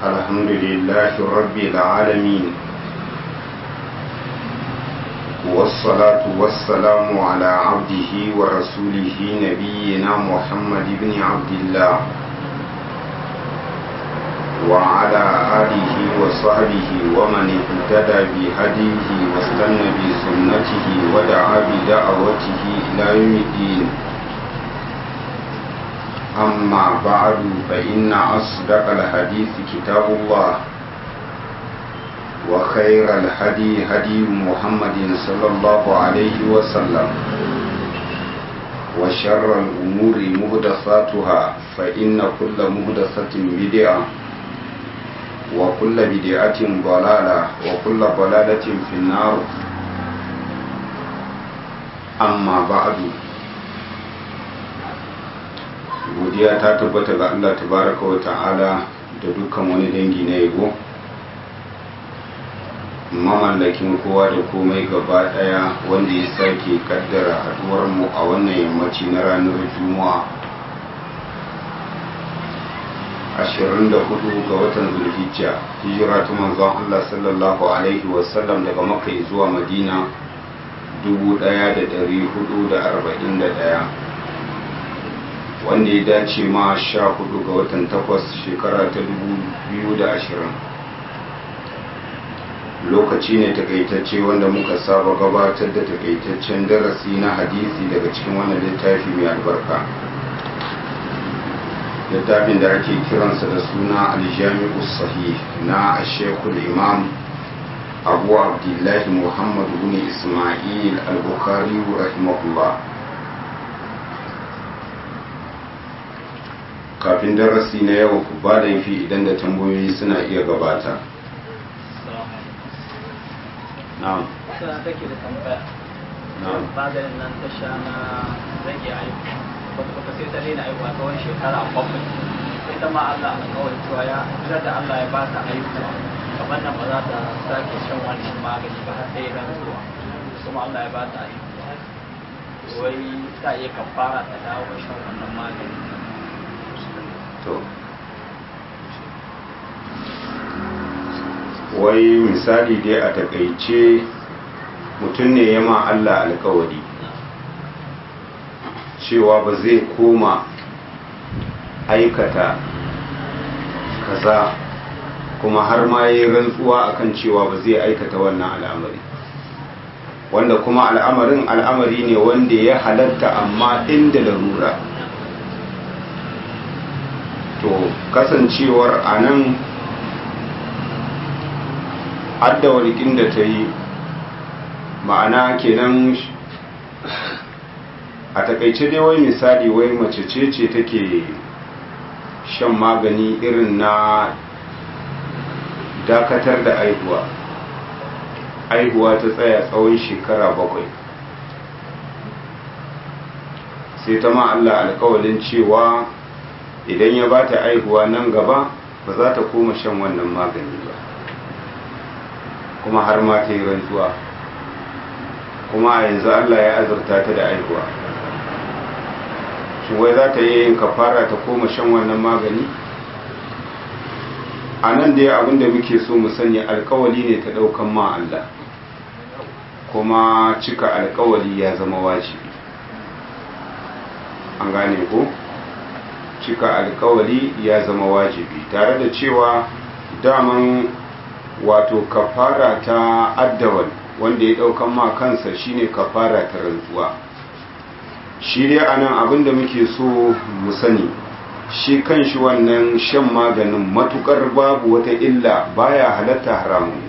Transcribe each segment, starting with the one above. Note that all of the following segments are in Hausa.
الحمد لله رب العالمين والصلاة والسلام على عبده ورسوله نبينا محمد بن عبد الله وعلى آله وصحبه ومن اهتدى بهديه واستنى بسنته ودعا بدعوته إلى يوم الدين أما بعد فإن أصدق الحديث كتاب الله وخير الهدي هدي محمد صلى الله عليه وسلم وشر الأمور مهدفاتها فإن كل مهدفة بدعة وكل بدعة ضلالة وكل ضلالة في النار أما بعد godiya ta tabbata ga Allah tabaraka wa ta'ala da dukkan wani dangi na yabo mamallakin kowa da komai gaba daya wanda ya sake kaddara haduwar mu a wannan yammaci na ranar juma'a 24 ga watan zulhijja hijira ta manzon Allah sallallahu alaihi wasallam daga makka zuwa madina 1441 wanda ya dace ma sha hudu ga watan takwas shekara ta dubu biyu da ashirin lokaci ne takaitacce wanda muka saba gabatar da takaitaccen darasi na hadisi daga cikin wannan littafi mai albarka littafin da ake kiransa da suna aljami'u sahih na ashekul imam abu abdullahi muhammad bin ismail al-bukhari rahimahullah kafin darasi na yau ku ba laifi idan da tambayoyi suna iya gabata na'am suna take da tambaya na'am maganin nan ta sha na rage aiki wata baka sai ta daina aiki ta wani shekara bakwai sai ta ma Allah a kawai cewa ya jira da Allah ya ba ta aiki kamar nan ba za ta sake shan wannan magani ba har sai ran zuwa kuma Allah ya ba ta aiki wai ta iya kafara ta dawo shan wannan magani to wai misali dai a takaice mutum ne ya ma Allah alkawari cewa ba zai koma aikata kaza kuma har ma ya yi rantsuwa akan cewa ba zai aikata wannan al'amari wanda kuma al'amarin al'amari ne wanda ya halatta amma inda larura to kasancewar a nan addawalikin da ta yi ma'ana kenan a takaice dai wai misali wai mace ce ce take shan magani irin na dakatar da aihuwa aihuwa ta tsaya tsawon shekara bakwai sai ta ma Allah alkawalin cewa idan ya ba ta aihuwa nan gaba ba za ta koma shan wannan magani ba kuma har ma ta yi rantsuwa kuma yanzu Allah ya azurta ta da aihuwa shi wai za ta yi yin kafara ta koma shan wannan magani a nan dai abinda muke so mu sani alkawali ne ta daukan ma Allah kuma cika alkawali ya zama wajibi an gane ko? cika alkawali ya zama wajibi tare da cewa daman wato kafara ta addawal wanda ya daukan ma kansa shine kafara ta rantsuwa shi dai anan abinda muke so mu sani shi kanshi wannan shan maganin matukar babu wata illa baya halatta haramun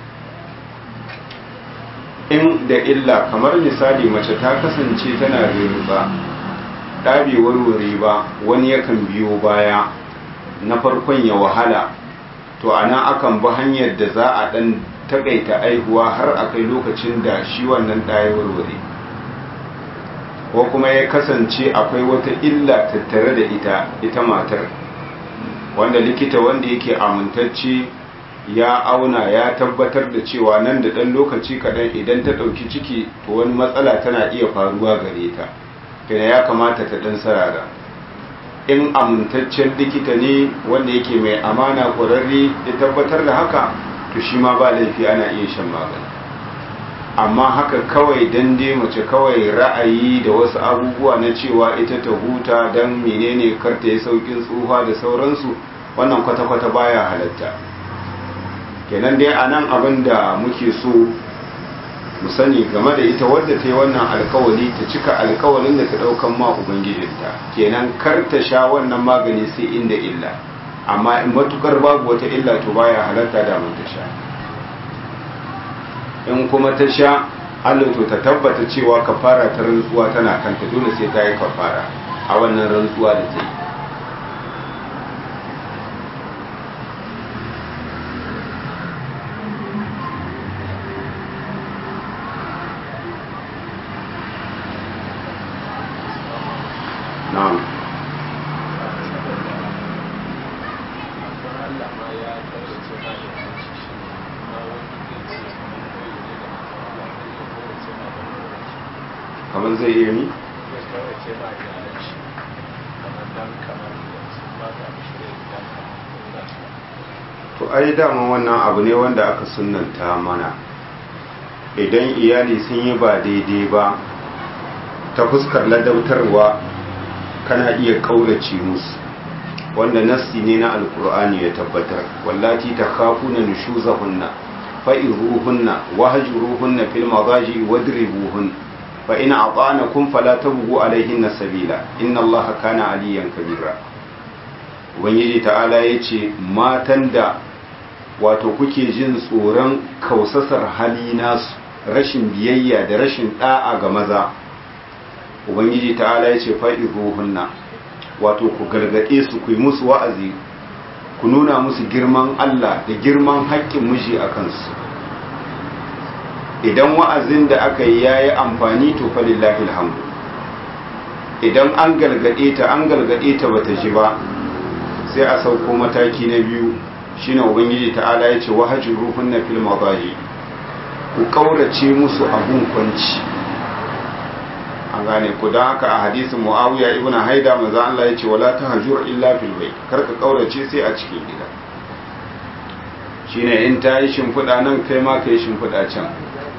in da illa kamar misali mace ta kasance tana riba ɗabe warware ba wani yakan biyo baya na farkon ya wahala to ana akan bi hanyar da za a ɗan takaita aihuwa har a kai lokacin da shi wannan ɗaya warware ko kuma ya kasance akwai wata illa tattare da ita ita matar wanda likita wanda yake amintacce ya auna ya tabbatar da cewa nan da ɗan lokaci kaɗan idan ta ɗauki ciki to wani matsala tana iya faruwa gare ta kina ya kamata ta ɗan sarara in amintaccen likita ne wanda yake mai amana ƙwararre ya tabbatar da haka to shi ma ba laifi ana iya shan magani amma haka kawai dan dai mace kawai ra'ayi da wasu abubuwa na cewa ita ta huta don menene karta ya saukin tsufa da sauransu wannan kwata-kwata baya halatta kenan dai a nan abin da muke so mu sani game da ita wadda ta yi wannan alkawali ta cika alkawalin da ta daukan ma ubangijinta kenan kar ta sha wannan magani sai inda illa amma in matukar babu wata illa to baya halatta da mun ta sha in kuma ta sha Allah to ta tabbata cewa kafara ta rantsuwa tana kanta dole sai ta yi kafara a wannan rantsuwa da ta yi na'am kamar zai iya ni to ai dama wannan abu ne wanda aka sunanta mana idan iyali sun yi ba daidai ba ta fuskar ladautarwa kana iya kaurace musu wanda nassi ne na alkur'ani ya tabbatar wallati ta khafuna nushuzahunna fa'iruhunna wahjuruhunna fil madaji wadribuhun fa in ata'anakum fala tabghu alaihinna sabila inna allaha kana aliyan kabira ubangiji ta'ala yace matan da wato kuke jin tsoron kausasar hali nasu rashin biyayya da rashin da'a ga maza ubangiji ta'ala ya ce fa'izuhunna wato ku gargaɗe su ku yi musu wa'azi ku nuna musu girman Allah da girman haƙƙin miji a kansu idan wa'azin da aka yi ya yi amfani to falillahi alhamdu idan an gargaɗe ta an gargaɗe ta bata ji ba sai a sauko mataki na biyu shine ubangiji ta'ala ya ce wahajin ruhun na fil mabaji ku ƙaurace musu abun kwanci an gane ku don haka a hadisin muawiya ibn haida manzo Allah ya ce wala tahjur illa fil bayt kar ka kaurace sai a cikin gida shine in ta yi shimfiɗa nan kai ma ka yi shimfiɗa can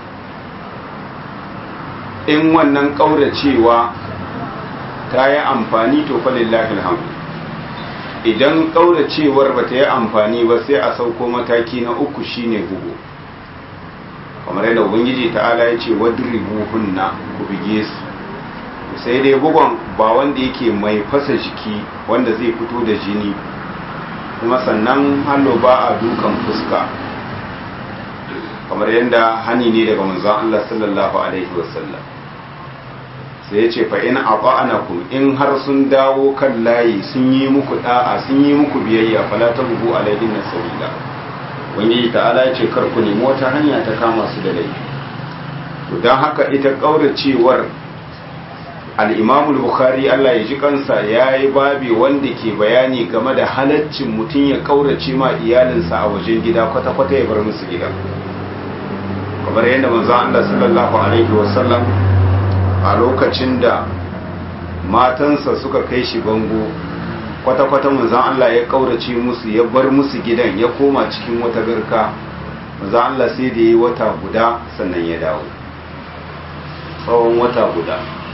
in wannan kauracewa ta yi amfani to fa lillahi alhamdu idan kauracewar ba ta yi amfani ba sai a sauko mataki na uku shine bugu kamar yadda ubangiji ta'ala ya ce wadribuhunna ku bige su sai dai bugon ba wanda yake mai fasa jiki wanda zai fito da jini kuma sannan hallo ba a dukan fuska kamar yadda hani ne daga manzon Allah sallallahu alaihi wasallam sai ya ce fa in ata'anakum in har sun dawo kan layi sun yi muku da'a sun yi muku biyayya fala tabu alaihin nasabila wani ta'ala ya ce kar ku nemi wata hanya ta kama su da laifi to don haka ita kauracewar al'imamul bukhari Allah ya ji kansa ya yi babi wanda ke bayani game da halaccin mutum ya kaurace ma iyalinsa a wajen gida kwata-kwata ya bar musu gida kamar yadda manzo Allah sallallahu alaihi wasallam a lokacin da matansa suka kai shi bango kwata-kwata manzo Allah ya kaurace musu ya bar musu gidan ya koma cikin wata garka manzo Allah sai da yi wata guda sannan ya dawo tsawon wata guda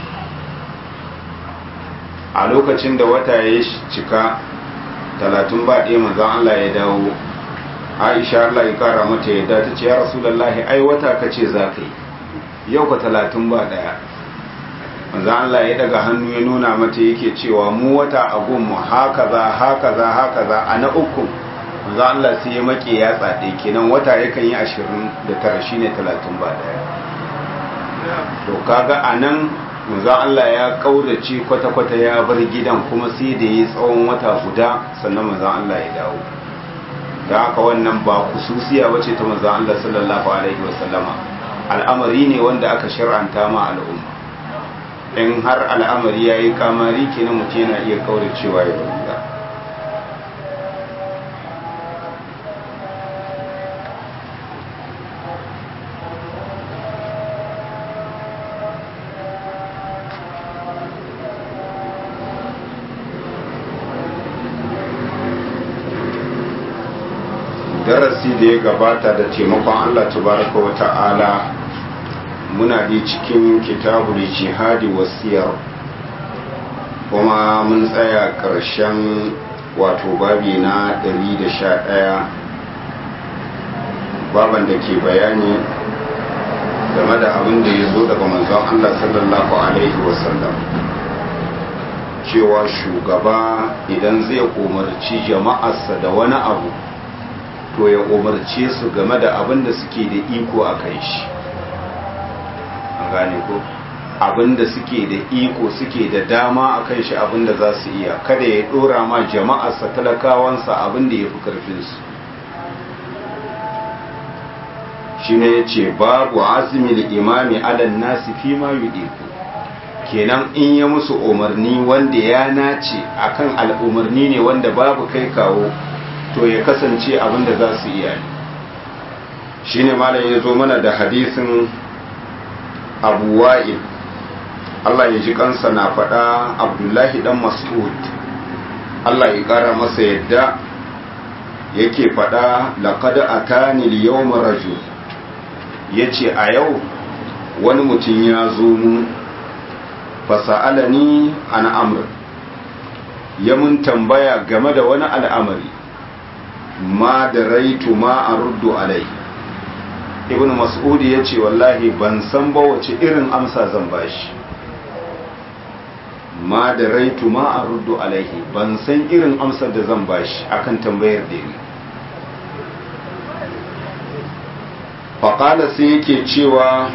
a lokacin da wata ya cika talatin ba ɗaya manzan Allah ya dawo aisha Allah ya kara mata yadda ta ce ya rasulallahi ai wata ka ce za ka yi yau ka talatin ba ɗaya manzan Allah ya daga hannu ya nuna mata yake cewa mu wata a gunmu haka za haka za haka za a na uku manzan Allah sai ya make ya tsaɗe kenan wata yakan yi ashirin da tara shine talatin ba ɗaya to kaga a nan manzo Allah ya kaurace kwata-kwata ya bar gidan kuma sai da yi tsawon wata guda sannan manzo Allah ya dawo da haka wannan ba kususiya bace ta manzo Allah sallallahu alaihi wasallama al'amari ne wanda aka shar'anta ma al'umma in har al'amari yayi kamari kenan mutum yana iya kauracewa ya bar gida darasi da ya gabata da taimakon Allah tabaraka wa ta'ala muna da cikin kitabul jihadi wasiyar kuma mun tsaya ƙarshen wato babi na 111 baban da ke bayani game da abin da ya zo daga manzon Allah sallallahu alaihi wasallam cewa shugaba idan zai umarci jama'arsa da wani abu to ya umarce su game da abin da suke da iko a kai shi an gane ko abin da suke da iko suke da dama a kan shi abin da za su iya kada ya dora ma jama'arsa talakawansa abin da ya fi karfinsu shi ne ya ce babu azumil imami alan nasi fi ma yudiku kenan in ya musu umarni wanda ya nace akan al'umarni ne wanda babu kai kawo to ya kasance abin da za su iya shi ne malam ya zo mana da hadisin abu wa'il Allah ya ji kansa na faɗa abdullahi dan mas'ud Allah ya ƙara masa yadda yake faɗa laqad atani al-yawma rajul yace a yau wani mutum ya zo mu fasa'alani an amr ya mun tambaya game da wani al'amari ma da raitu ma a ruddu alai ibn mas'ud ya ce wallahi ban san ba wace irin amsa zan bashi ma da raitu ma a ruddu alaihi ban san irin amsar da zan bashi akan tambayar da yi faƙala sai yake cewa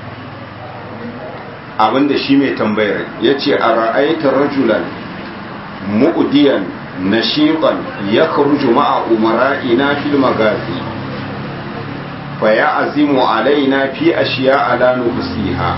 abinda shi mai tambayar ya ce a ra'aita rajulan mu'udiyan nashiqan ya kharuju ma'a umara'ina fil magazi fa ya'zimu alaina fi ashiya ala nusiha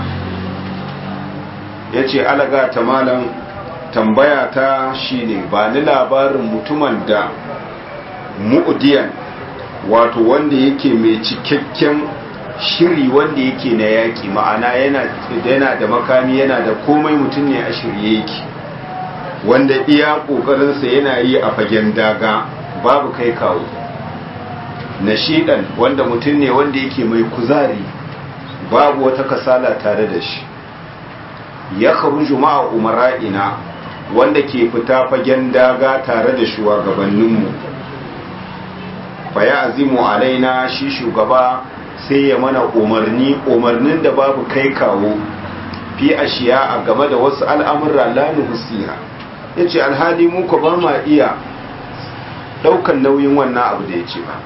yace alaga ta malam tambaya ta shine ba ni labarin mutumin da mu'udiyan wato wanda yake mai cikakken shiri wanda yake na yaƙi ma'ana yana da makami yana da komai mutum ne a shirye yake wanda iya ƙoƙarinsa yana yi a fagen daga babu kai kawo nashidan wanda mutum ne wanda yake mai kuzari babu wata kasala tare da shi ya kharuju ma'a umara'ina wanda ke fita fagen daga tare da shugabanninmu fa ya azimu alaina shi shugaba sai ya mana umarni umarnin da babu kai kawo fi ashiya a game da wasu al'amurra lanu husiha ya ce alhali muku ba ma iya ɗaukan nauyin wannan abu da ya ce ba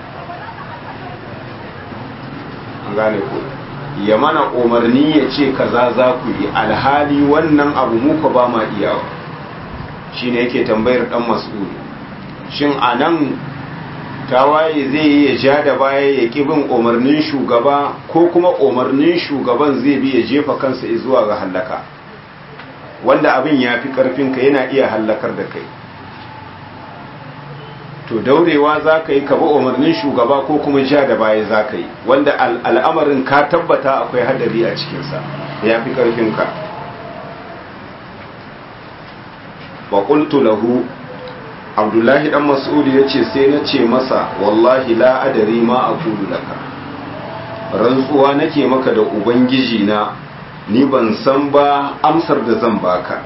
an gane ku ya mana umarni ya ce kaza za ku yi alhali wannan abu muku ba ma iya shi ne yake tambayar ɗan mas'uli shin a nan tawaye zai yi ya ja da baya ya ƙi bin umarnin shugaba ko kuma umarnin shugaban zai bi ya jefa kansa zuwa ga hallaka wanda abin ya fi ƙarfinka yana iya hallakar da kai to daurewa za ka yi ka bi umarnin shugaba ko kuma ja da baya za ka yi wanda al'amarin ka tabbata akwai hadari a cikinsa ya fi ƙarfinka wa lahu abdullahi dan mas'udi ya ce sai na ce masa wallahi la adari ma a kudu laka rantsuwa nake maka da ubangiji na ni ban san ba amsar da zan baka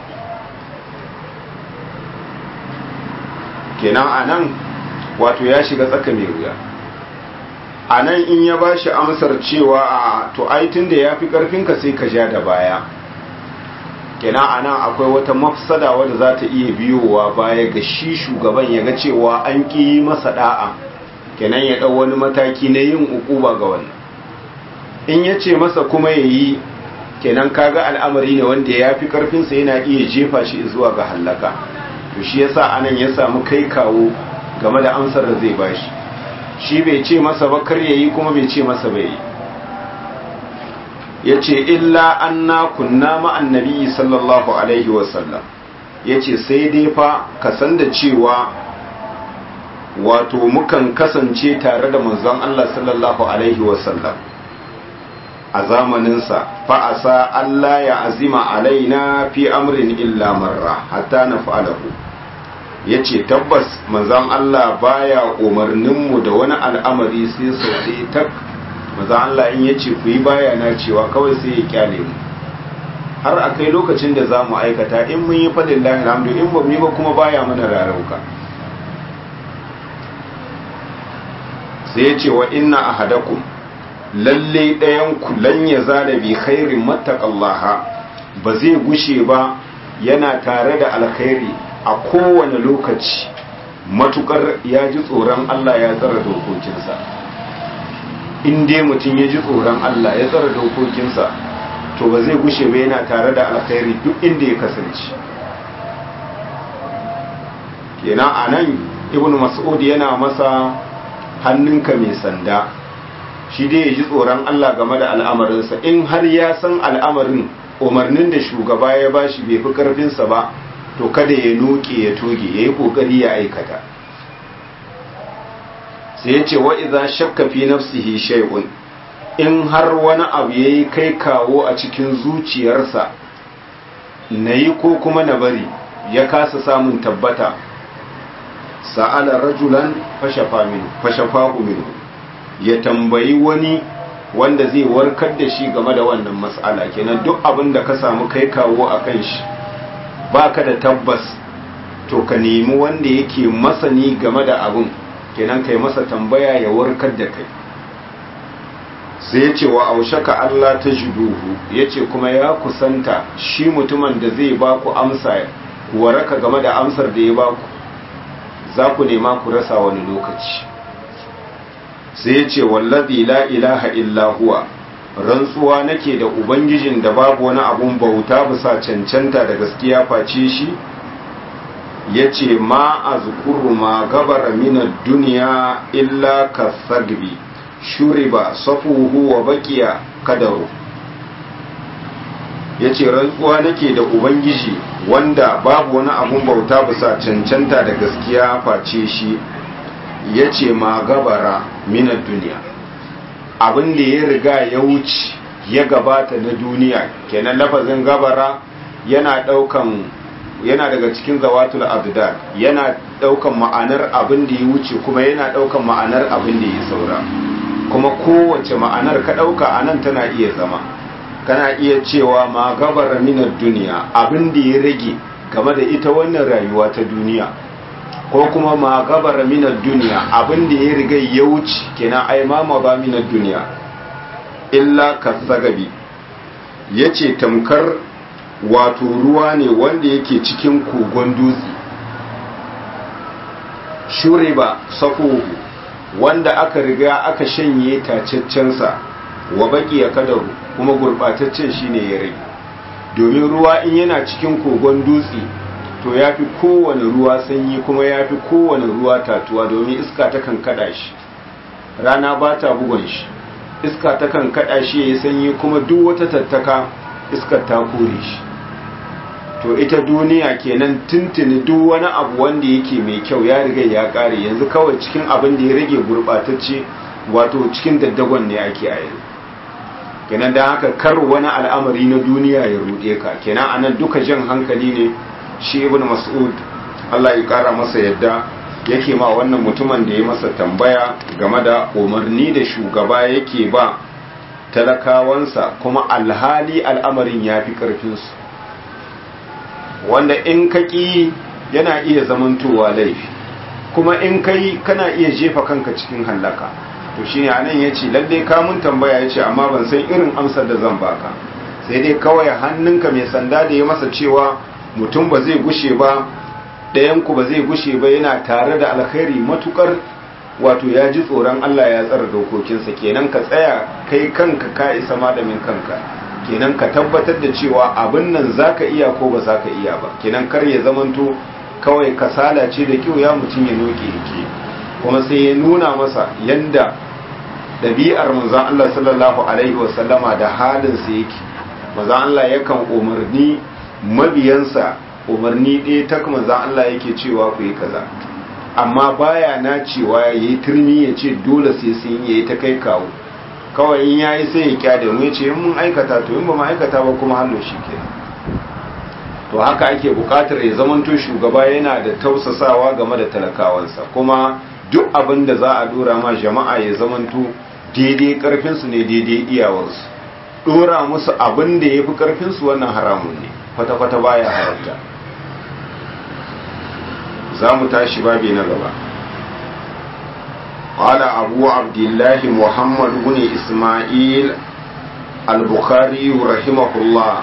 kenan anan wato ya shiga tsaka mai wuya anan in ya bashi amsar cewa a to ai tunda ya fi karfinka sai ka ja da baya kenan a nan akwai wata mafsada wadda za ta iya biyowa baya ga shi shugaban ya ga cewa an ƙi masa da'a kenan ya ɗau wani mataki na yin ukuba ga wannan in ya ce masa kuma ya yi kenan kaga al'amari ne wanda ya fi ƙarfinsa yana iya jefa shi zuwa ga hallaka to shi yasa anan ya samu kai kawo game da amsar da zai bashi shi bai ce masa ba kar ya yi kuma bai ce masa bai yi ya ce illa anna kunna ma'an nabi sallallahu alaihi wasallam ya ce sai dai fa kasan da cewa wato mukan kasance tare da manzon Allah sallallahu alaihi wasallam a zamaninsa fa'asa Allah ya azima alaina fi amrin illa marra hatta na fa'alahu ya ce tabbas manzan Allah baya umarninmu da wani al'amari sai sau ɗaya tak manzan Allah in ya ce ku yi baya na cewa kawai sai ya kyale mu har a kai lokacin da za mu aikata in mun yi faɗin lahi alhamdu in ba mu yi ba kuma baya mana rarauka sai ya ce wa inna ahadakum lalle ɗayan ku lan ya zala bi khairin mattaqallaha ba zai gushe ba yana tare da alkhairi a kowane lokaci matukar ya ji tsoron Allah ya tsara dokokinsa in dai mutum ya ji tsoron Allah ya tsara dokokinsa to ba zai gushe ba yana tare da alkhairi duk inda ya kasance kenan a nan ibn mas'ud yana masa hannunka mai sanda shi dai ya ji tsoron Allah game da al'amarinsa in har ya san al'amarin umarnin da shugaba ya bashi bai fi karfinsa ba to kada ya noke ya toge ya yi kokari ya aikata sai ya ce wa iza shakka fi nafsihi shay'un in har wani abu yayi kai kawo a cikin zuciyarsa na yi ko kuma na bari ya kasa samun tabbata sa'ala rajulan fashafa min fashafahu min ya tambayi wani wanda zai warkar da shi game da wannan mas'ala kenan duk abin da ka samu kai kawo a kan shi baka da tabbas to ka nemi wanda yake masani game da abin kenan kai masa tambaya ya warkar da kai sai ya ce wa aushaka Allah ta juduhu ya ce kuma ya kusanta shi mutumin da zai ba ku amsa waraka game da amsar da ya ba ku za ku nema ku rasa wani lokaci sai ya ce wallazi la ilaha illa huwa rantsuwa nake da ubangijin da babu wani abun bauta bisa cancanta da gaskiya face shi ya ce ma a zukuru ma gabara minar duniya illa ka sagbi shuriba safuhu wa bakiya kadaru ya ce rantsuwa nake da ubangiji wanda babu wani abun bauta bisa cancanta da gaskiya face shi ya ce ma gabara minar duniya abin da ya riga ya wuce ya gabata na duniya kenan lafazin gabara yana daukan yana daga cikin zawatul abdad yana daukan ma'anar abin da ya wuce kuma yana daukan ma'anar abin da ya saura kuma kowace ma'anar ka dauka anan tana iya zama kana iya cewa ma gabara minar duniya abin da ya rage game da ita wannan rayuwa ta duniya ko kuma ma gabara minar duniya abin da ya riga ya wuce kenan ai ma ma ba minar duniya illa kasagabi yace tamkar wato ruwa ne wanda yake cikin kogon dutse shuriba safuhu wanda aka riga aka shanye taceccensa wa baki ya kadaru kuma gurbataccen shine ya rage domin ruwa in yana cikin kogon dutse to ya fi kowane ruwa sanyi kuma ya fi kowane ruwa tatuwa domin iska ta kan kada shi rana ba ta bugon shi iska ta kan kada shi ya yi sanyi kuma duk wata tattaka iskar ta kore shi to ita duniya kenan tuntuni duk wani abu wanda yake mai kyau ya riga ya kare yanzu kawai cikin abin da ya rage gurbatacce wato cikin daddagon ne ake a yanzu kenan don haka kar wani al'amari na duniya ya ruɗe ka kenan anan duka jan hankali ne shi ibn mas'ud Allah ya kara masa yadda yake ma wannan mutumin da ya masa tambaya game da umarni da shugaba yake ba talakawansa kuma alhali al'amarin ya fi ƙarfinsu wanda in ka ƙi yana iya zamantowa laifi kuma in kai kana iya jefa kanka cikin hallaka to shine anan ya ce lalle kamun tambaya ya ce amma ban san irin amsar da zan baka sai dai kawai hannunka mai sanda da ya masa cewa mutum ba zai gushe ba ɗayanku ba zai gushe ba yana tare da alkhairi matukar wato ya ji tsoron Allah ya tsara dokokinsa kenan ka tsaya kai kanka ka isa malamin kanka kenan ka tabbatar da cewa abin nan zaka iya ko ba zaka iya ba kenan kar ya zamanto kawai kasala ce da kyau ya mutum ya noke yake kuma sai ya nuna masa yanda ɗabi'ar manzon Allah sallallahu alaihi wasallama da halinsa yake manzon Allah yakan umarni mabiyansa umarni ɗaya ta kuma za Allah yake cewa ku yi kaza amma baya na cewa ya yi turmi ya ce dole sai sun yi ta kai kawo kawai in ya yi sai ya kyade mu ya ce in mun aikata to in ba mu aikata ba kuma hallo shi ke to haka ake bukatar ya zamanto shugaba yana da tausasawa game da talakawansa kuma duk abin da za a dora ma jama'a ya zamanto daidai karfinsu ne daidai iyawarsu dora musu abin da ya fi karfinsu wannan haramun ne kwata-kwata baya haramta za mu tashi babi na gaba قال أبو عبد الله محمد بن إسماعيل البخاري رحمه الله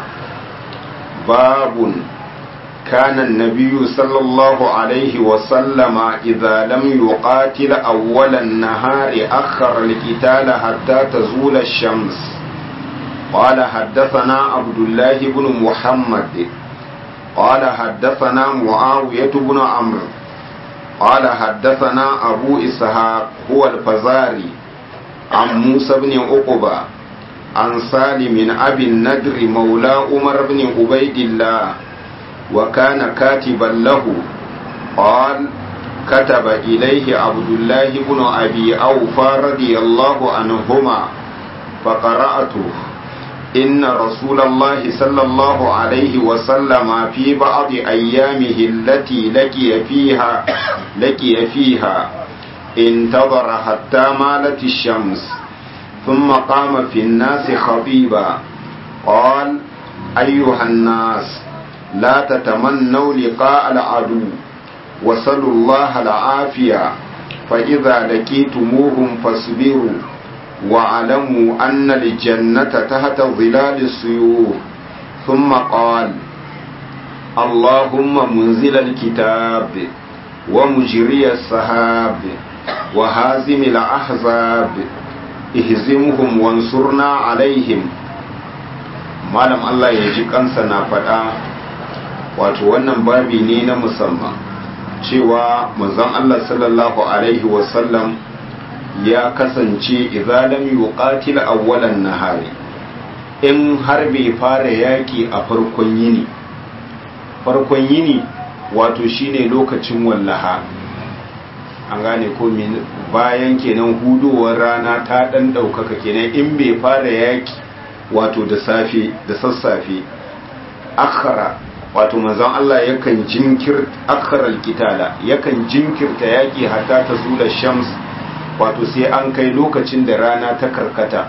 باب كان النبي صلى الله عليه وسلم إذا لم يقاتل أول النهار أخر القتال حتى تزول الشمس قال حدثنا عبد الله بن محمد قال حدثنا معاوية بن عمرو قال حدثنا أبو إسحاق هو الفزاري عن موسى بن عقبة عن سالم أبي الندر مولى عمر بن عبيد الله وكان كاتبا له قال كتب إليه عبد الله بن أبي أوفى رضي الله عنهما فقرأته إن رسول الله صلى الله عليه وسلم في بعض أيامه التي لقي فيها لقي فيها انتظر حتى مالت الشمس ثم قام في الناس خطيبا قال أيها الناس لا تتمنوا لقاء العدو وصلوا الله العافية فإذا لقيتموهم فاصبروا واعلموا أن الجنة تحت ظلال السيوف ثم قال اللهم منزل الكتاب ومجري السحاب وهازم الأحزاب ihzimhum wansurna alaihim malam Allah ya ji kansa na faɗa wato wannan babi ne na musamman cewa manzon Allah sallallahu alaihi wasallam ya kasance idza lam yuqatil awwalan nahari in har bai fara yaki a farkon yini farkon yini wato shine lokacin wallaha an gane ko bayan kenan hudowar rana ta dan daukaka kenan in bai fara yaki wato da safe da sassafe akhara wato manzon Allah yakan jinkir akhara alkitala yakan jinkirta yaki hatta ta zula shams wato sai an kai lokacin da rana ta karkata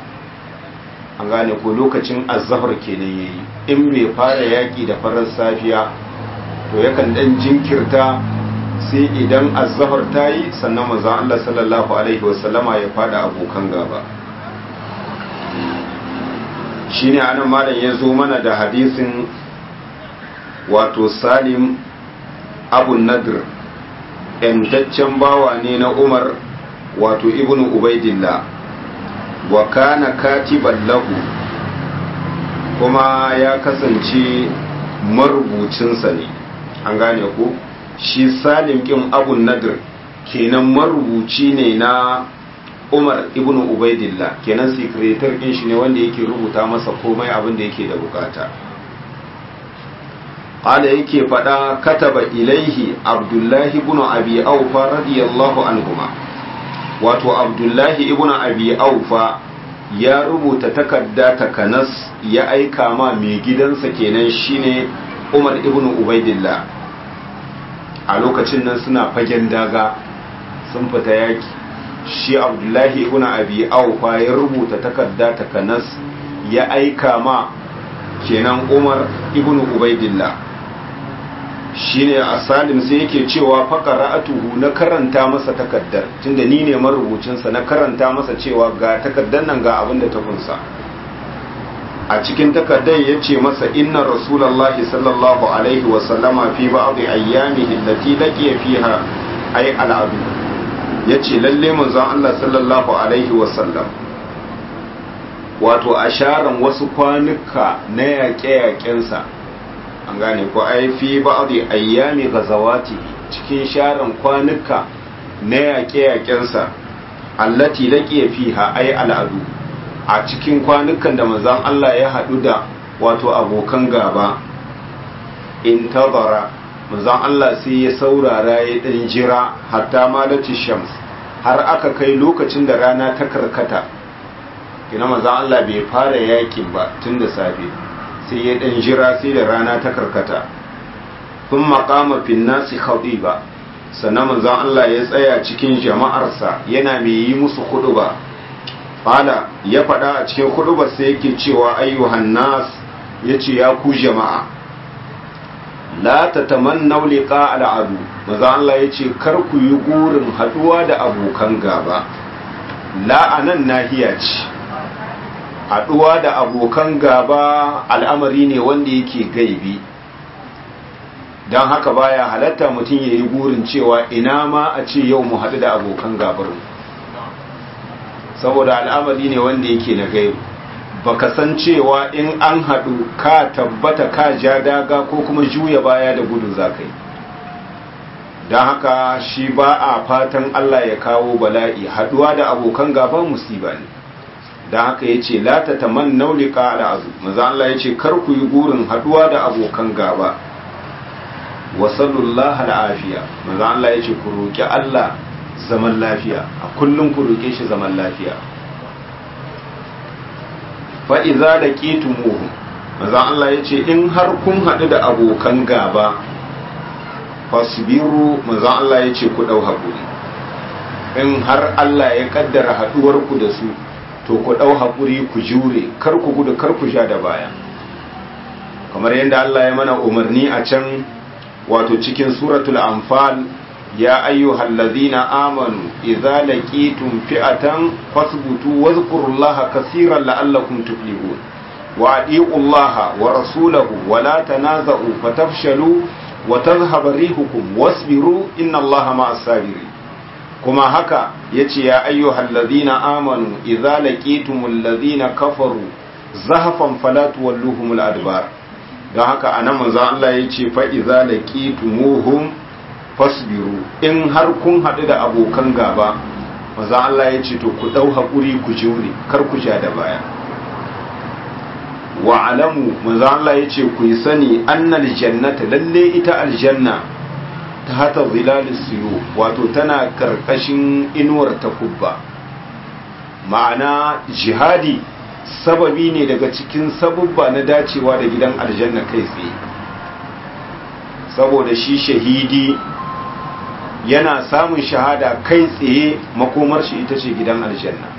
an gane ko lokacin azhar kenan yayi in bai fara yaki da farar safiya to yakan dan jinkirta sai idan azhar ta yi sannan manzon Allah sallallahu alaihi wasallama ya fada abokan gaba shine anan malam ya zo mana da hadisin wato Salim Abu Nadr ‘yantaccen bawa ne na Umar wato Ibn Ubaidillah wa kana katiban lahu kuma ya kasance marubucinsa ne an gane ku shi salim ƙin abun nadir kenan marubuci ne na umar ibn ubaidillah kenan sekretar ɗin shi ne wanda yake rubuta masa komai abin da yake da bukata ala yake faɗa kataba ilaihi abdullahi ibn abi aufa radiyallahu anhuma wato abdullahi ibn abi aufa ya rubuta takarda takanas ya aika ma mai gidansa kenan shine umar ibn ubaidillah a lokacin nan suna fagen daga sun fita yaki shi abdullahi ibn abi aufa ya rubuta takarda takanas ya aika ma kenan umar ibn ubaidillah shine a salim sai yake cewa faqara'atuhu na karanta masa takaddar tunda ni ne marubucinsa na karanta masa cewa ga takaddar nan ga abin da ta kunsa a cikin takaddar yace masa inna rasulullahi sallallahu alaihi wa sallama fi ba'd ayyamihi allati laqiya fiha ay al'adu yace lalle manzon Allah sallallahu alaihi wa sallam wato asharan wasu kwanuka na yaƙe-yaƙensa an gane ko ai fi ba'dhi ayyami ghazawati cikin sharan kwanuka na yaƙe-yaƙensa allati laqiya fiha ai al'adu a cikin kwanukan da manzon Allah ya haɗu da wato abokan gaba in tabara manzon Allah sai ya saurara ya dan jira hatta malati shams har aka kai lokacin da rana ta karkata kina manzon Allah bai fara yakin ba tun da safe sai ya ɗan jira sai da rana ta karkata sun maƙama finnasi ba sannan manzon Allah ya tsaya cikin jama'arsa yana mai yi musu ba. fala ya faɗa a cikin hudubar sai yake cewa ayyuhan nas yace ya ku jama'a la tatamannaw liqa al'adu maza Allah yace kar ku yi gurin haduwa da abokan gaba la anan nahiya ce haduwa da abokan gaba al'amari ne wanda yake gaibi don haka baya halatta mutum ya yi gurin cewa ina ma a ce yau mu haɗu da abokan gabar saboda al'amari ne wanda yake na gaibu baka san cewa in an haɗu ka tabbata ka ja daga ko kuma juya baya da gudu za ka yi don haka shi ba a fatan Allah ya kawo bala'i haɗuwa da abokan gaba musiba ne don haka ya ce lata ta man naulika al'azu maza Allah ya ce kar ku yi gurin haɗuwa da abokan gaba wasallallahu al'afiya maza Allah ya ce ku roƙi Allah zaman lafiya a kullum ku roƙe shi zaman lafiya fa'iza da ƙetumuhu maza Allah ya ce in har kun haɗu da abokan gaba fasbiru maza Allah ya ce ku ɗau haƙuri in har Allah ya ƙaddara haɗuwarku da su to ku ɗau haƙuri ku jure kar ku gudu kar ku sha da baya kamar yadda Allah ya mana umarni a can wato cikin suratul anfal ya ayyuhal ladhina amanu idza laqitum fi'atan fasbutu wadhkurullaha kaseeran la'allakum tuflihun wa atiqullaha wa rasulahu wa la tanaza'u fatafshalu wa tadhhabu rihukum wasbiru innallaha ma'as sabirin kuma haka yace ya ayyuhal ladhina amanu idza laqitumul ladhina kafaru zahfan fala tuwalluhumul adbar don haka anan manzo Allah yace fa idza laqitumuhum fasbiru in har kun haɗu da abokan gaba maza Allah ya ce to ku ɗau haƙuri ku jure kar ku sha da baya wa alamu maza Allah ya ce ku yi sani annal jannata lalle ita aljanna ta hata zilalis siyo wato tana karkashin inuwar takubba ma'ana jihadi sababi ne daga cikin sabubba na dacewa da gidan aljanna kai tsaye saboda shi shahidi yana samun shahada kai tsaye makomar shi ita ce gidan aljanna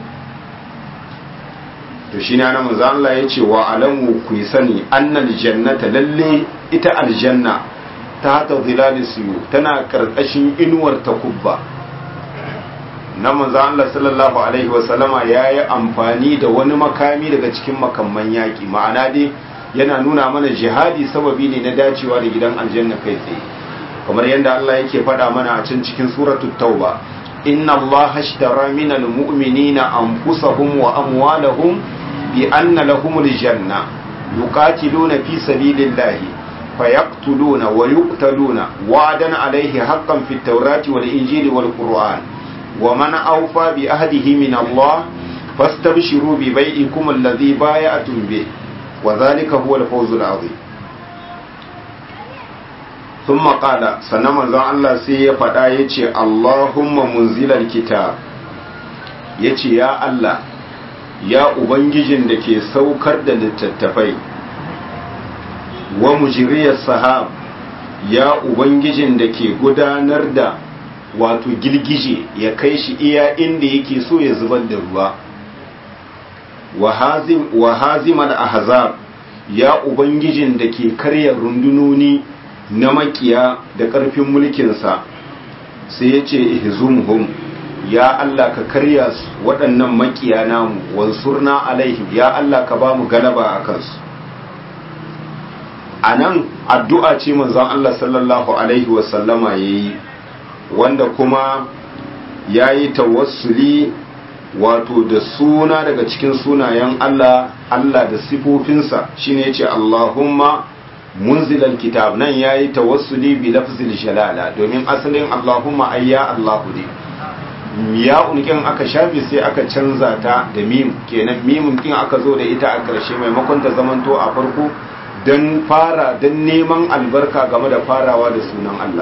to shi na manzo Allah ya ce wa alamu ku yi sani annal jannata lalle ita aljanna ta hata zilali siyo tana karkashin inuwar takubba na manzo Allah sallallahu alaihi wa sallama yayi amfani da wani makami daga cikin makamman yaki ma'ana dai yana nuna mana jihadi sababi ne na dacewa da gidan aljanna kai tsaye kamar yadda Allah yake faɗa mana a can cikin suratul tauba inna Allah ashtara minal mu'minina anfusahum wa amwalahum bi anna lahumul janna yuqatiluna fi sabilillahi fayaqtuluna wa yuqtaluna wa'dan alayhi haqqan fit tawrati wal injili wal qur'an wa man awfa bi ahdihi min Allah fastabshiru bi bai'ikum alladhi bay'atum bih wa dhalika huwa al-fawzul 'azim sun maƙala sannan manzon Allah sai ya faɗa ya ce Allahumma munzilar kitab ya ce ya Allah ya Ubangijin da ke saukar da littattafai wa mujiriyar sahab ya Ubangijin da ke gudanar da wato girgije ya kai shi iya inda yake so ya zubar da ruwa wa hazimar ahzab ya Ubangijin da ke karya rundunoni na makiya da ƙarfin mulkinsa sai ya ce ihzumhum ya Allah ka karya su waɗannan makiya namu wansurna alaihim ya Allah ka ba mu galaba a kansu a nan addu'a ce manzon Allah sallallahu alaihi wasallama ya yi wanda kuma ya yi tawassuli wato da suna daga cikin sunayen Allah Allah da sifofinsa shine ya ce Allahumma munzilal kitab nan yayi tawassuli bi lafzil jalala domin asalin Allahumma ayya Allahu ne ya unkin aka shafi sai aka canza ta da mim kenan mimin kin aka zo da ita a ƙarshe maimakon ta zamanto a farko dan fara dan neman albarka game da farawa da sunan Allah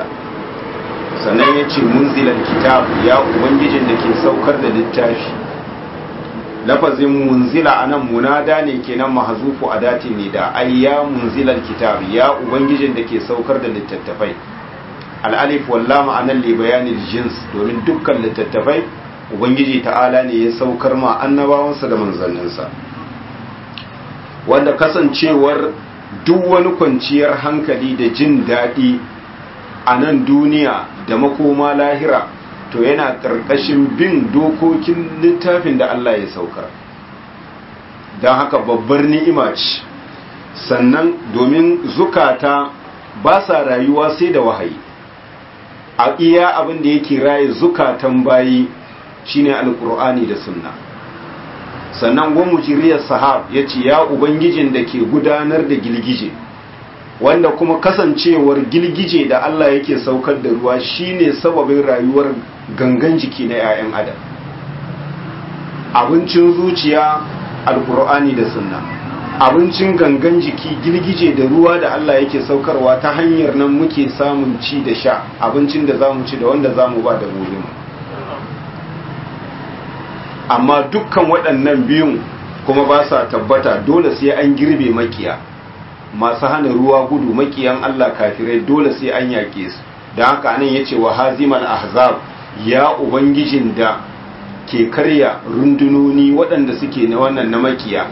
sannan ya ce munzilal kitab ya ubangijin da ke saukar da littafi lafazin munzila anan munada ne kenan mahzufu adatin ne da ay ya munzilal kitab ya ubangijin da ke saukar da littattafai al-alif wal lam anan li bayanil jins domin dukkan littattafai ubangiji ta'ala ne ya saukar ma annabawansa da manzanninsa wanda kasancewar duk wani kwanciyar hankali da jin daɗi a nan duniya da makoma lahira to yana ƙarƙashin bin dokokin littafin da Allah ya saukar don haka babbar ni'ima ce sannan domin zukata ba sa rayuwa sai da wahayi a iya abin da yake raye zukatan bayi shine alkur'ani da sunna sannan gwamu jiriyar sahab ya ce ya ubangijin da ke gudanar da gilgije wanda kuma kasancewar gilgije da Allah yake saukar da ruwa shine sababin rayuwar gangan jiki na 'ya'yan adam abincin zuciya alkur'ani da sunna abincin gangan jiki gilgije da ruwa da Allah yake saukarwa ta hanyar nan muke samun ci da sha abincin da za mu ci da wanda za mu ba da mu amma dukkan waɗannan biyun kuma ba sa tabbata dole sai an girbe makiya masu hana ruwa gudu makiyan Allah kafirai dole sai an yaƙe su don haka anan ya ce wa hazimal ahzab ya ubangijin da ke karya rundunoni waɗanda suke na wannan na makiya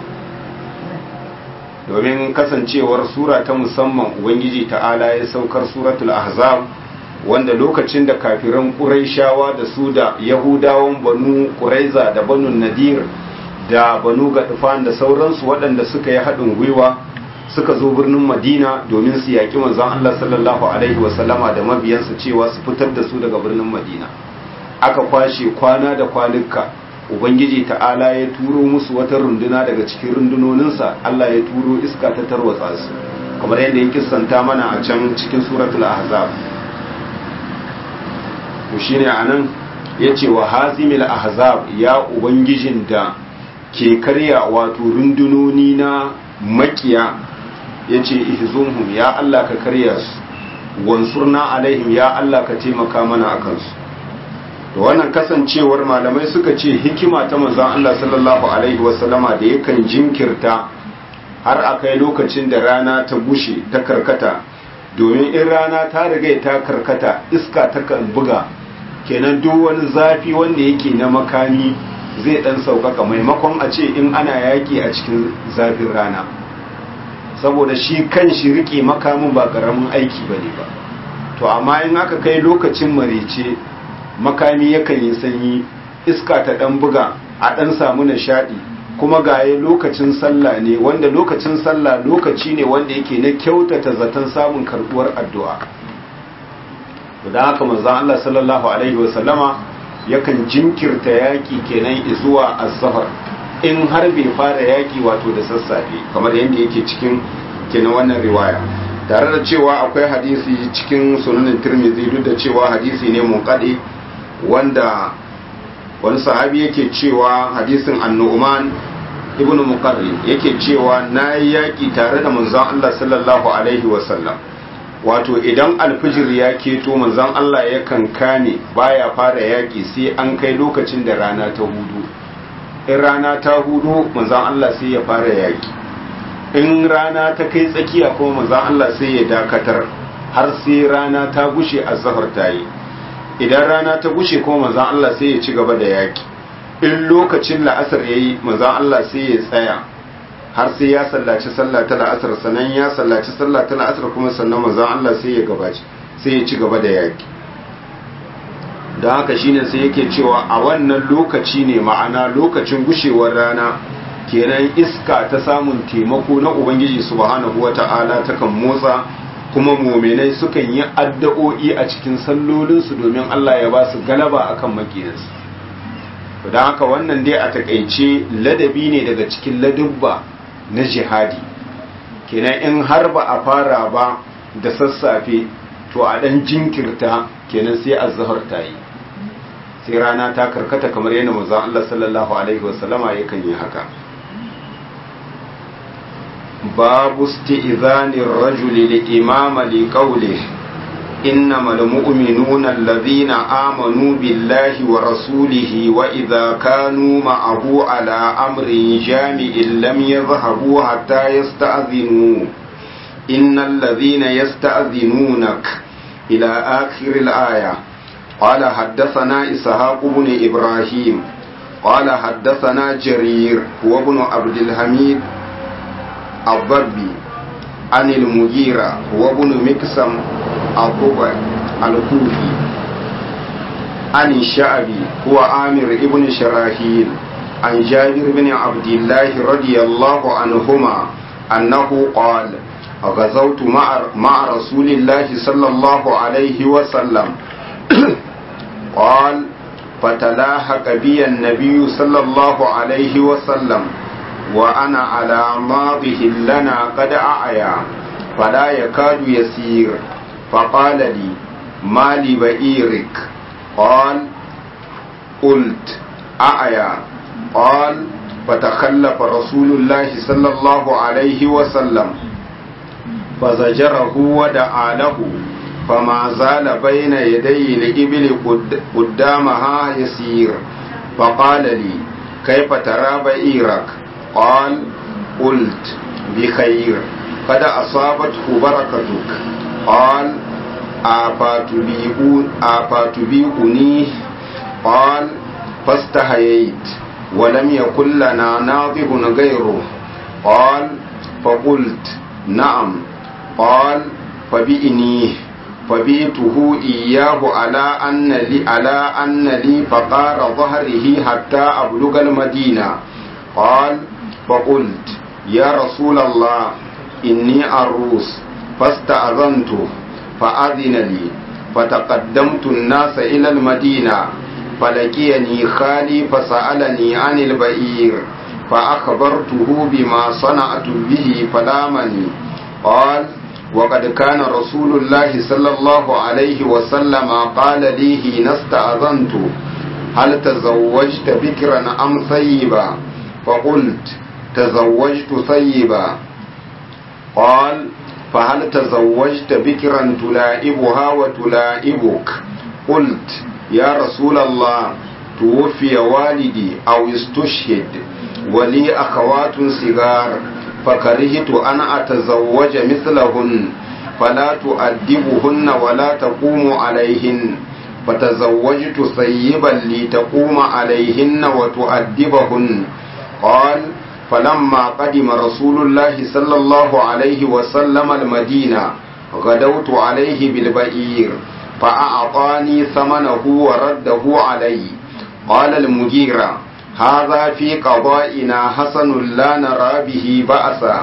domin kasancewar sura ta musamman ubangiji ta'ala ya saukar suratul ahzab wanda lokacin da kafiran ƙuraishawa da su da yahudawan banu ƙuraiza da banu nadir da banu gaɗufan da sauransu waɗanda suka yi haɗin gwiwa suka zo birnin madina domin su yaƙi manzon allah sallallahu alaihi wasallama da mabiyansa cewa su fitar da su daga birnin madina aka kwashe kwana da kwanuka ubangiji ta'ala ya turo musu wata runduna daga cikin rundunoninsa allah ya turo iska ta tarwatsa su kamar yadda ya kissanta mana a can cikin suratul ahzab to shine anan yace wa hazimil ahzab ya ubangijin da ke karya wato rundunoni na makiya yace ihzumhum ya Allah ka karya su wansurna alaihim ya Allah ka taimaka mana akan su to wannan kasancewar malamai suka ce hikima ta manzon Allah sallallahu alaihi wasallama da yakan jinkirta har akai lokacin da rana ta bushe ta karkata domin in rana ta riga ta karkata iska ta kan buga kenan duk wani zafi wanda yake na makami zai dan sauƙaƙa maimakon a ce in ana yaƙi a cikin zafin rana saboda shi kan shi riƙe makamin ba ƙaramin aiki ba ne ba to amma in aka kai lokacin marece makami yakan yi sanyi iska ta dan buga a dan samu nishaɗi kuma gaye lokacin sallah ne wanda lokacin sallah lokaci ne wanda yake na kyautata zaton samun karɓuwar addu'a da haka manzon Allah sallallahu alaihi wasallama yakan jinkirta yaki kenan zuwa az-zahar in har bai fara yaki wato da sassafe kamar yadda yake cikin kenan wannan riwaya tare da cewa akwai hadisi cikin sunanin tirmidhi duk da cewa hadisi ne munqadi wanda wani sahabi yake cewa hadisin annu'man ibn muqarrin yake cewa nayi yaki tare da manzon Allah sallallahu alaihi wasallam wato idan alfijir ya keto manzon Allah yakan kame baya fara yaki sai an kai lokacin da rana ta hudu in rana ta hudu manzon Allah sai ya fara yaki in rana ta kai tsakiya kuma manzon Allah sai ya dakatar har sai rana ta gushe azhar ta yi idan rana ta gushe kuma manzon Allah sai ya ci gaba da yaki in lokacin la'asar yayi manzon Allah sai ya tsaya har sai ya sallaci sallah ta la'asar sannan ya sallaci sallah ta la'asar kuma sannan manzon Allah sai ya gabaci sai ya ci gaba da yaki don haka shine sai yake cewa a wannan lokaci ne ma'ana lokacin gushewar rana kenan iska ta samun taimako na ubangiji subhanahu wata'ala takan motsa kuma muminai sukan yi addu'o'i a cikin sallolinsu domin Allah ya ba su galaba akan makiyarsu don haka wannan dai a takaice ladabi ne daga cikin ladubba na jihadi kenan in har ba a fara ba da sassafe to a dan jinkirta kenan sai azhar ta yi sai rana ta karkata kamar yana manzon Allah sallallahu alaihi wasallama yakan yi haka babu isti'zani ar-rajuli li imama li qawlihi إنما المؤمنون الذين آمنوا بالله ورسوله وإذا كانوا معه على أمر جامع لم يذهبوا حتى يستأذنوا إن الذين يستأذنونك إلى آخر الآية قال حدثنا إسحاق بن إبراهيم قال حدثنا جرير وابن عبد الحميد الضبي عن المغيرة وابن مكسم الضبع الكوفي عن الشعبي هو عامر ابن شراحيل عن جابر بن عبد الله رضي الله عنهما أنه قال غزوت مع مع رسول الله صلى الله عليه وسلم قال فتلاحق بي النبي صلى الله عليه وسلم وأنا على ماضه لنا قد أعيا فلا يكاد يسير فقال لي ما لبئيرك قال قلت أعيا قال فتخلف رسول الله صلى الله عليه وسلم فزجره ودعا له فما زال بين يدي الإبل قدامها يسير فقال لي كيف ترى بئيرك قال قلت بخير قد أصابته بركتك قال أفتبيئني قال فاستحييت ولم يكن لنا ناظر غيره قال فقلت نعم قال فبئنيه فبيته إياه على أن لي على أن لي فقار ظهره حتى أبلغ المدينة قال فقلت يا رسول الله إني عروس فاستأذنته فأذن لي فتقدمت الناس إلى المدينة فلقيني خالي فسألني عن البئير فأخبرته بما صنعت به فلامني قال وقد كان رسول الله صلى الله عليه وسلم قال لي حين استأذنت هل تزوجت بكرا أم ثيبا فقلت تزوجت ثيبا قال فهل تزوجت بكرا تلائبها وتلائبك قلت يا رسول الله توفي والدي أو استشهد ولي أخوات صغار فكرهت أن أتزوج مثلهن فلا تؤدبهن ولا تقوم عليهن فتزوجت ثيبا لتقوم عليهن وتؤدبهن قال فلما قدم رسول الله صلى الله عليه وسلم المدينة غدوت عليه بالبئير فأعطاني ثمنه ورده علي قال المجيرة هذا في قضائنا حسن لا نرى به بأسا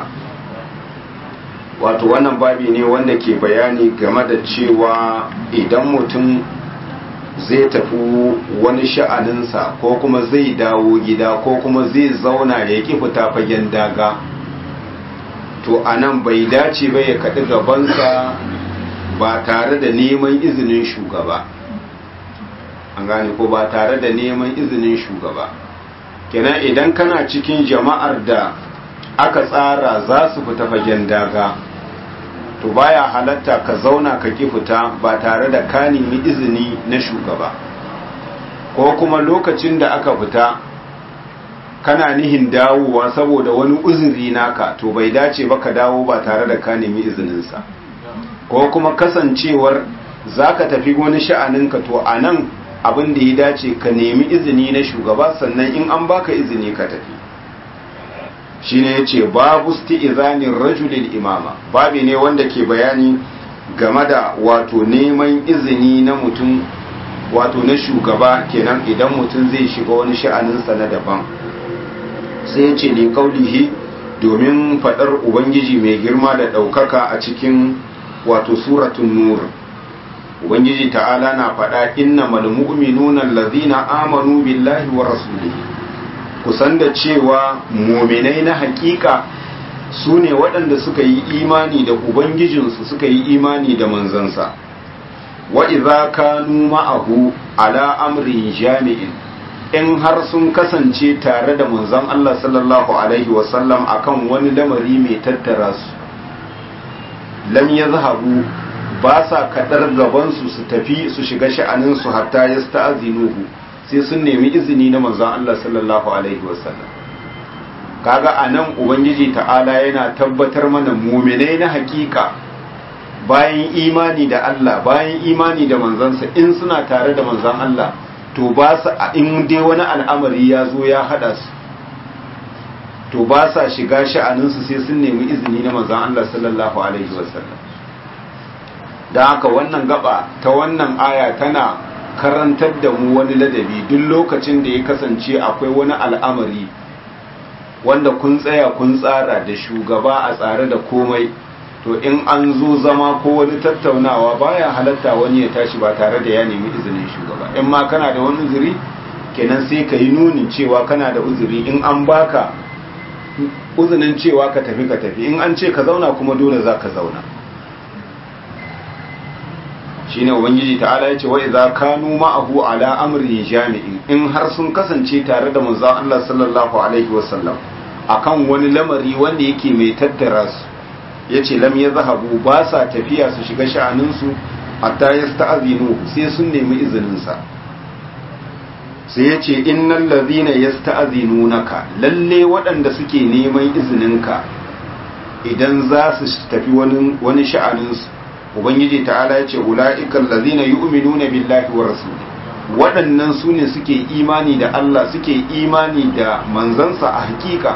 wato wannan babi ne wanda ke bayani game da cewa idan mutum zai tafi wani sha'aninsa ko kuma zai dawo gida ko kuma zai zauna ya ki fita fagen daga to a nan bai dace ba ya kaɗi gabansa ba tare da neman izinin shugaba an gane ko ba tare da neman izinin shugaba kenan idan kana cikin jama'ar da aka tsara za su fita fagen daga to baya halatta ka zauna ka ki fita ba tare da ka nemi izini na shugaba ko kuma lokacin da aka fita kana nihin dawowa saboda wani uzuri naka to bai dace ba ka dawo ba tare da ka nemi izininsa ko kuma kasancewar za ka tafi wani sha'aninka to a nan abin da ya dace ka nemi izini na shugaba sannan in an baka izini ka tafi shine yace babu izanin rajulil imama babi ne wanda ke bayani game da wato neman izini na mutum wato na shugaba kenan idan mutum zai shiga wani sha'aninsa na daban sai ya ce li kaulihi domin faɗar ubangiji mai girma da ɗaukaka a cikin wato suratun nur ubangiji ta'ala na faɗa innamal mu'minuna allazina amanu billahi wa rasulihi kusan da cewa muminai na hakika su ne waɗanda suka yi imani da ubangijinsu suka yi imani da manzansa wa idza kanu ma'ahu ala amrin jami'in in har sun kasance tare da manzon Allah sallallahu alaihi wasallam akan wani lamari mai tattara su lam yazhabu ba sa kadar gabansu su tafi su shiga sha'aninsu hatta ya sta'azinuhu sai sun nemi izini na manzon Allah sallallahu alaihi wasallam kaga anan ubangiji ta'ala yana tabbatar mana muminai na hakika bayan imani da Allah bayan imani da manzansa in suna tare da manzon Allah to ba su in dai wani al'amari ya zo ya hada su to ba sa shiga sha'aninsu sai sun nemi izini na manzon Allah sallallahu alaihi wasallam da haka wannan gaba ta wannan aya tana karantar da mu wani ladabi duk lokacin da ya kasance akwai wani al'amari wanda kun tsaya kun tsara da shugaba a tsare da komai to in an zo zama ko wani tattaunawa baya halatta wani ya tashi ba tare da ya nemi izinin shugaba in ma kana da wani uzuri kenan sai ka yi nunin cewa kana da uzuri in an baka uzinin cewa ka tafi ka tafi in an ce ka zauna kuma dole za ka zauna shine ubangiji ta'ala yace wa idza kanu ma'ahu ala amrin jami'in in har sun kasance tare da manzon Allah sallallahu alaihi wasallam akan wani lamari wanda yake mai tattara su yace lam yazhabu ba sa tafiya su shiga sha'anin su hatta yasta'zinu sai sun nemi izinin sa sai yace innal ladhina yasta'zinunaka lalle waɗanda suke neman izininka idan za su tafi wani wani sha'anin su ubangiji ta'ala ya ce ula'ikan lazina yu'minuna billahi wa rasuli waɗannan su ne suke imani da Allah suke imani da manzansa a hakika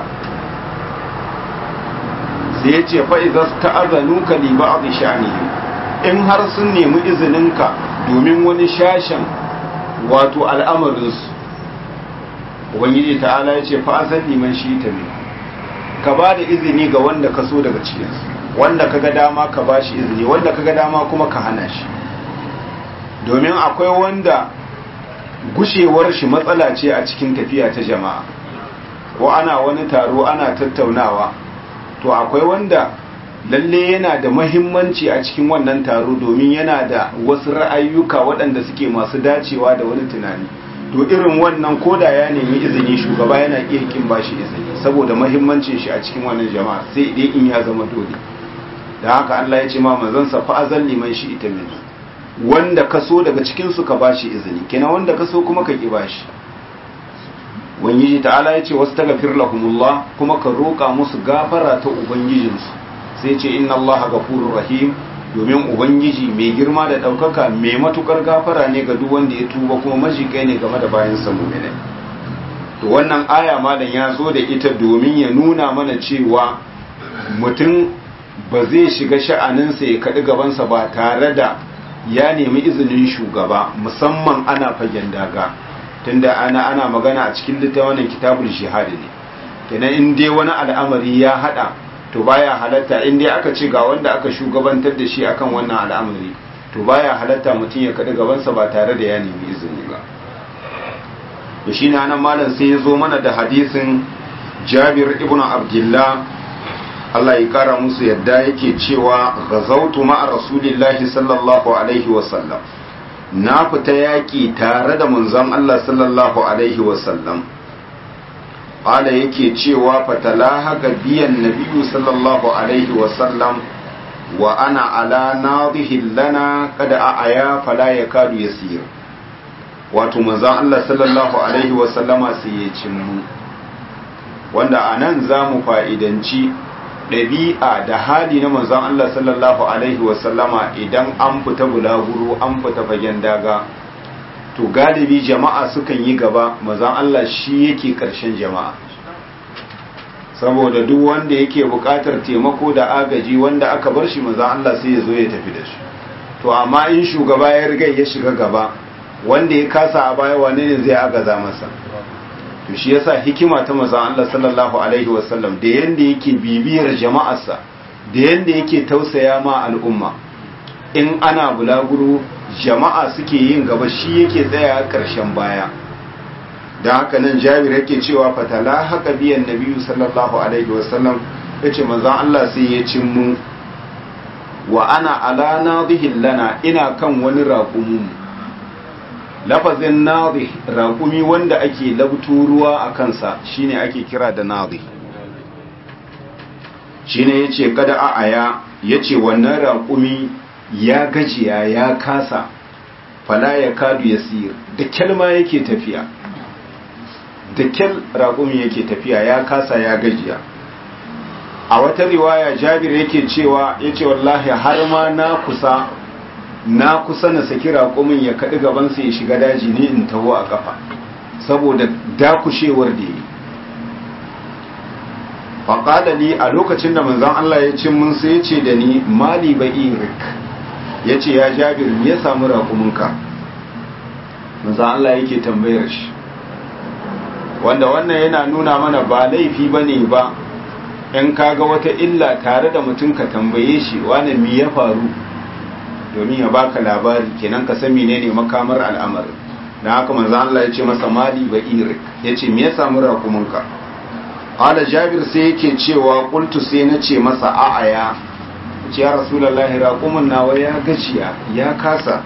sai ya ce fa'iza ta'azanu ka li ba'd sha'nihi in har sun nemi izininka domin wani shashen wato al'amarinsu ubangiji ta'ala ya ce fa'azan liman shi ta ne ka ba da izini ga wanda ka so daga cikinsu wanda kaga dama ka bashi izini wanda kaga dama kuma ka hana shi domin akwai wanda gushewar shi matsala ce a cikin tafiya ta jama'a ko ana wani taro ana tattaunawa to akwai wanda lalle yana da mahimmanci a cikin wannan taro domin yana da wasu ra'ayyuka waɗanda suke masu dacewa da wani tunani to irin wannan koda ya nemi izini shugaba yana iya kin bashi izini saboda mahimmancin shi a cikin wannan jama'a sai dai in ya zama dole da haka Allah ya ce ma manzansa fa'azan liman shi ita min wanda ka so daga cikinsu ka ba shi izini kenan wanda ka so kuma ka ƙi ba shi wangiji ta'ala ya ce wasu tagafir lahumullah kuma ka roƙa musu gafara ta ubangijinsu sai ce inna Allah gafurur rahim domin ubangiji mai girma da ɗaukaka mai matukar gafara ne ga duk wanda ya tuba kuma majikai ne game da bayan sa mu'minai to wannan aya malam ya zo da ita domin ya nuna mana cewa mutum ba zai shiga sha'aninsa ya kaɗi gabansa ba tare da ya nemi izinin shugaba musamman ana fagen daga tunda ana ana magana a cikin littafin kitabul jihad ne kenan in dai wani al'amari ya hada to baya halatta in dai aka ce ga wanda aka shugabantar da shi akan wannan al'amari to baya halatta mutum ya kaɗi gabansa ba tare da ya nemi izini ba to shine anan malam sai ya zo mana da hadisin Jabir ibn Abdullah Allah ya kara musu yadda yake cewa gazautu ma'a rasulillahi sallallahu alaihi wasallam na fita yaƙi tare da manzon Allah sallallahu alaihi wasallam ala yake cewa fatalaha ga biyan nabiyu sallallahu alaihi wasallam wa ana ala nadihin lana kada a aya fala ya kadu ya siyar wato manzon Allah sallallahu alaihi wasallama sai ya cimmu wanda a nan za mu fa'idanci ɗabi'a da hali na manzon Allah sallallahu Alaihi wasallama idan an fita bulaguro an fita fagen daga to galibi jama'a sukan yi gaba manzon Allah shi yake ƙarshen jama'a saboda duk wanda yake buƙatar taimako da agaji wanda aka bar shi manzon Allah sai ya zo ya tafi da shi to amma in shugaba ya riga ya shiga gaba wanda ya kasa a baya wane ne zai agaza masa to shi yasa hikima ta manzon Allah sallallahu alaihi wasallam da yanda yake bibiyar jama'arsa da yanda yake tausaya ma al'umma in ana bulaguro jama'a suke yin gaba shi yake tsaya karshen baya da haka nan Jabir yake cewa fatala haka biyan Nabi sallallahu alaihi wasallam yace manzon Allah sai ya cin mu wa ana ala nadhihin lana ina kan wani raƙumu lafazin nadhi raƙumi wanda ake labtu ruwa a kansa shine ake kira da nadhi shine yace kada a aya yace wannan raƙumi ya gajiya ya kasa fala ya kadu ya siyar da kyalma yake tafiya da kyal raƙumin yake tafiya ya kasa ya gajiya a wata riwaya jabir yake cewa ya ce wallahi har ma na kusa na kusa na saki raƙumin ya kaɗi gabansa ya shiga daji ne in taho a ƙafa saboda dakushewar da yi faƙadali a lokacin da manzan Allah ya ce mun sai ya ce da ni mali ba irik ya ce ya jabir ya samu raƙuminka manzan Allah yake tambayar shi wanda wannan yana nuna mana ba laifi ba ne ba in kaga wata illa tare da mutum ka tambaye shi wane mi ya faru domin ya baka labari kenan ka san menene makamar al'amari dan haka manzo Allah ya ce masa mali ba irik yace me ya samu rakumunka qala jabir sai yake cewa qultu sai na ce masa a'aya ce ya rasulullahi rakumun nawa ya gaciya ya kasa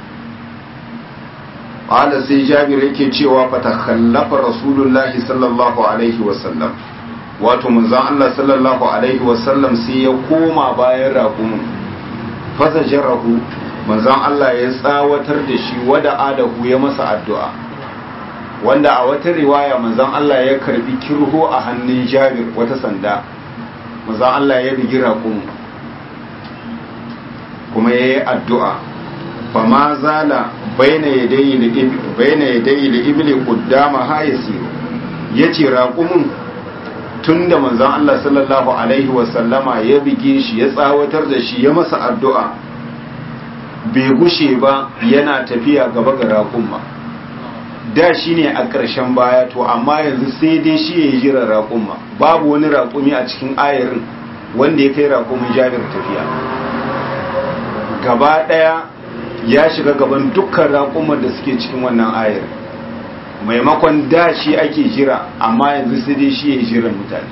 qala sai jabir yake cewa fatakhallafa rasulullahi sallallahu alaihi wasallam wato manzon Allah sallallahu alaihi wasallam sai ya koma bayan raƙumin fasajarahu manzon Allah ya tsawatar da shi wada adahu ya masa addu'a wanda a wata riwaya manzon Allah ya karbi kirho a hannun Jabir wata sanda manzon Allah ya bigi raƙumin kuma ya yi addu'a fama zala baina yadayi da ibli kuddama ha yasiru yace raƙumin tun da manzan Allah sallallahu Alaihi wasallama ya bige shi ya tsawatar da shi ya masa addu'a bai gushe ba yana tafiya gaba ga raƙumma da shi ne a ƙarshen baya to amma yanzu sai dai shi ya yi jiran raƙumma babu wani raƙumi a cikin ayarin wanda ya kai raƙumin jabir tafiya gaba ɗaya ya shiga gaban dukkan raƙumar da suke cikin wannan ayarin maimakon da shi ake jira amma yanzu sai dai shi ya jiran mutane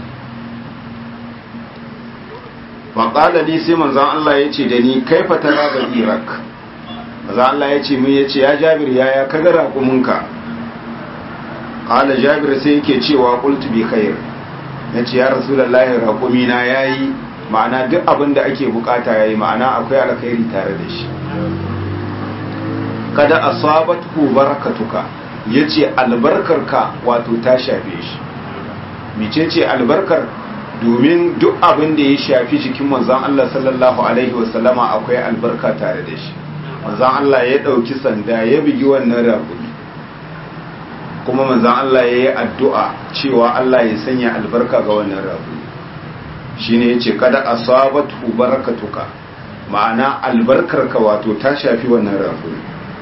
faƙala ni sai manzan Allah ya ce da ni kai fatara ga iraq manzan Allah ya ce min ya ce ya jabir ya ya kaga raƙuminka ƙala jabir sai yake cewa ƙultu bi khair ya ce ya rasulallahi raƙumina ya yi ma'ana duk abin da ake bukata ya yi ma'ana akwai alkhairi tare da shi kada asabatu barakatuka ya ce albarkarka wato ta shafe shi mice ce albarkar domin duk abin da ya shafi jikin manzan Allah sallallahu Alaihi wasallama akwai albarka tare da shi manzan Allah ya ɗauki sanda ya bigi wannan raguni kuma manzan Allah ya yi addu'a cewa Allah ya sanya albarka ga wannan raguni shi ne ya ce kada a sabatu barakatuka ma'ana albarkarka wato ta shafi wannan raguni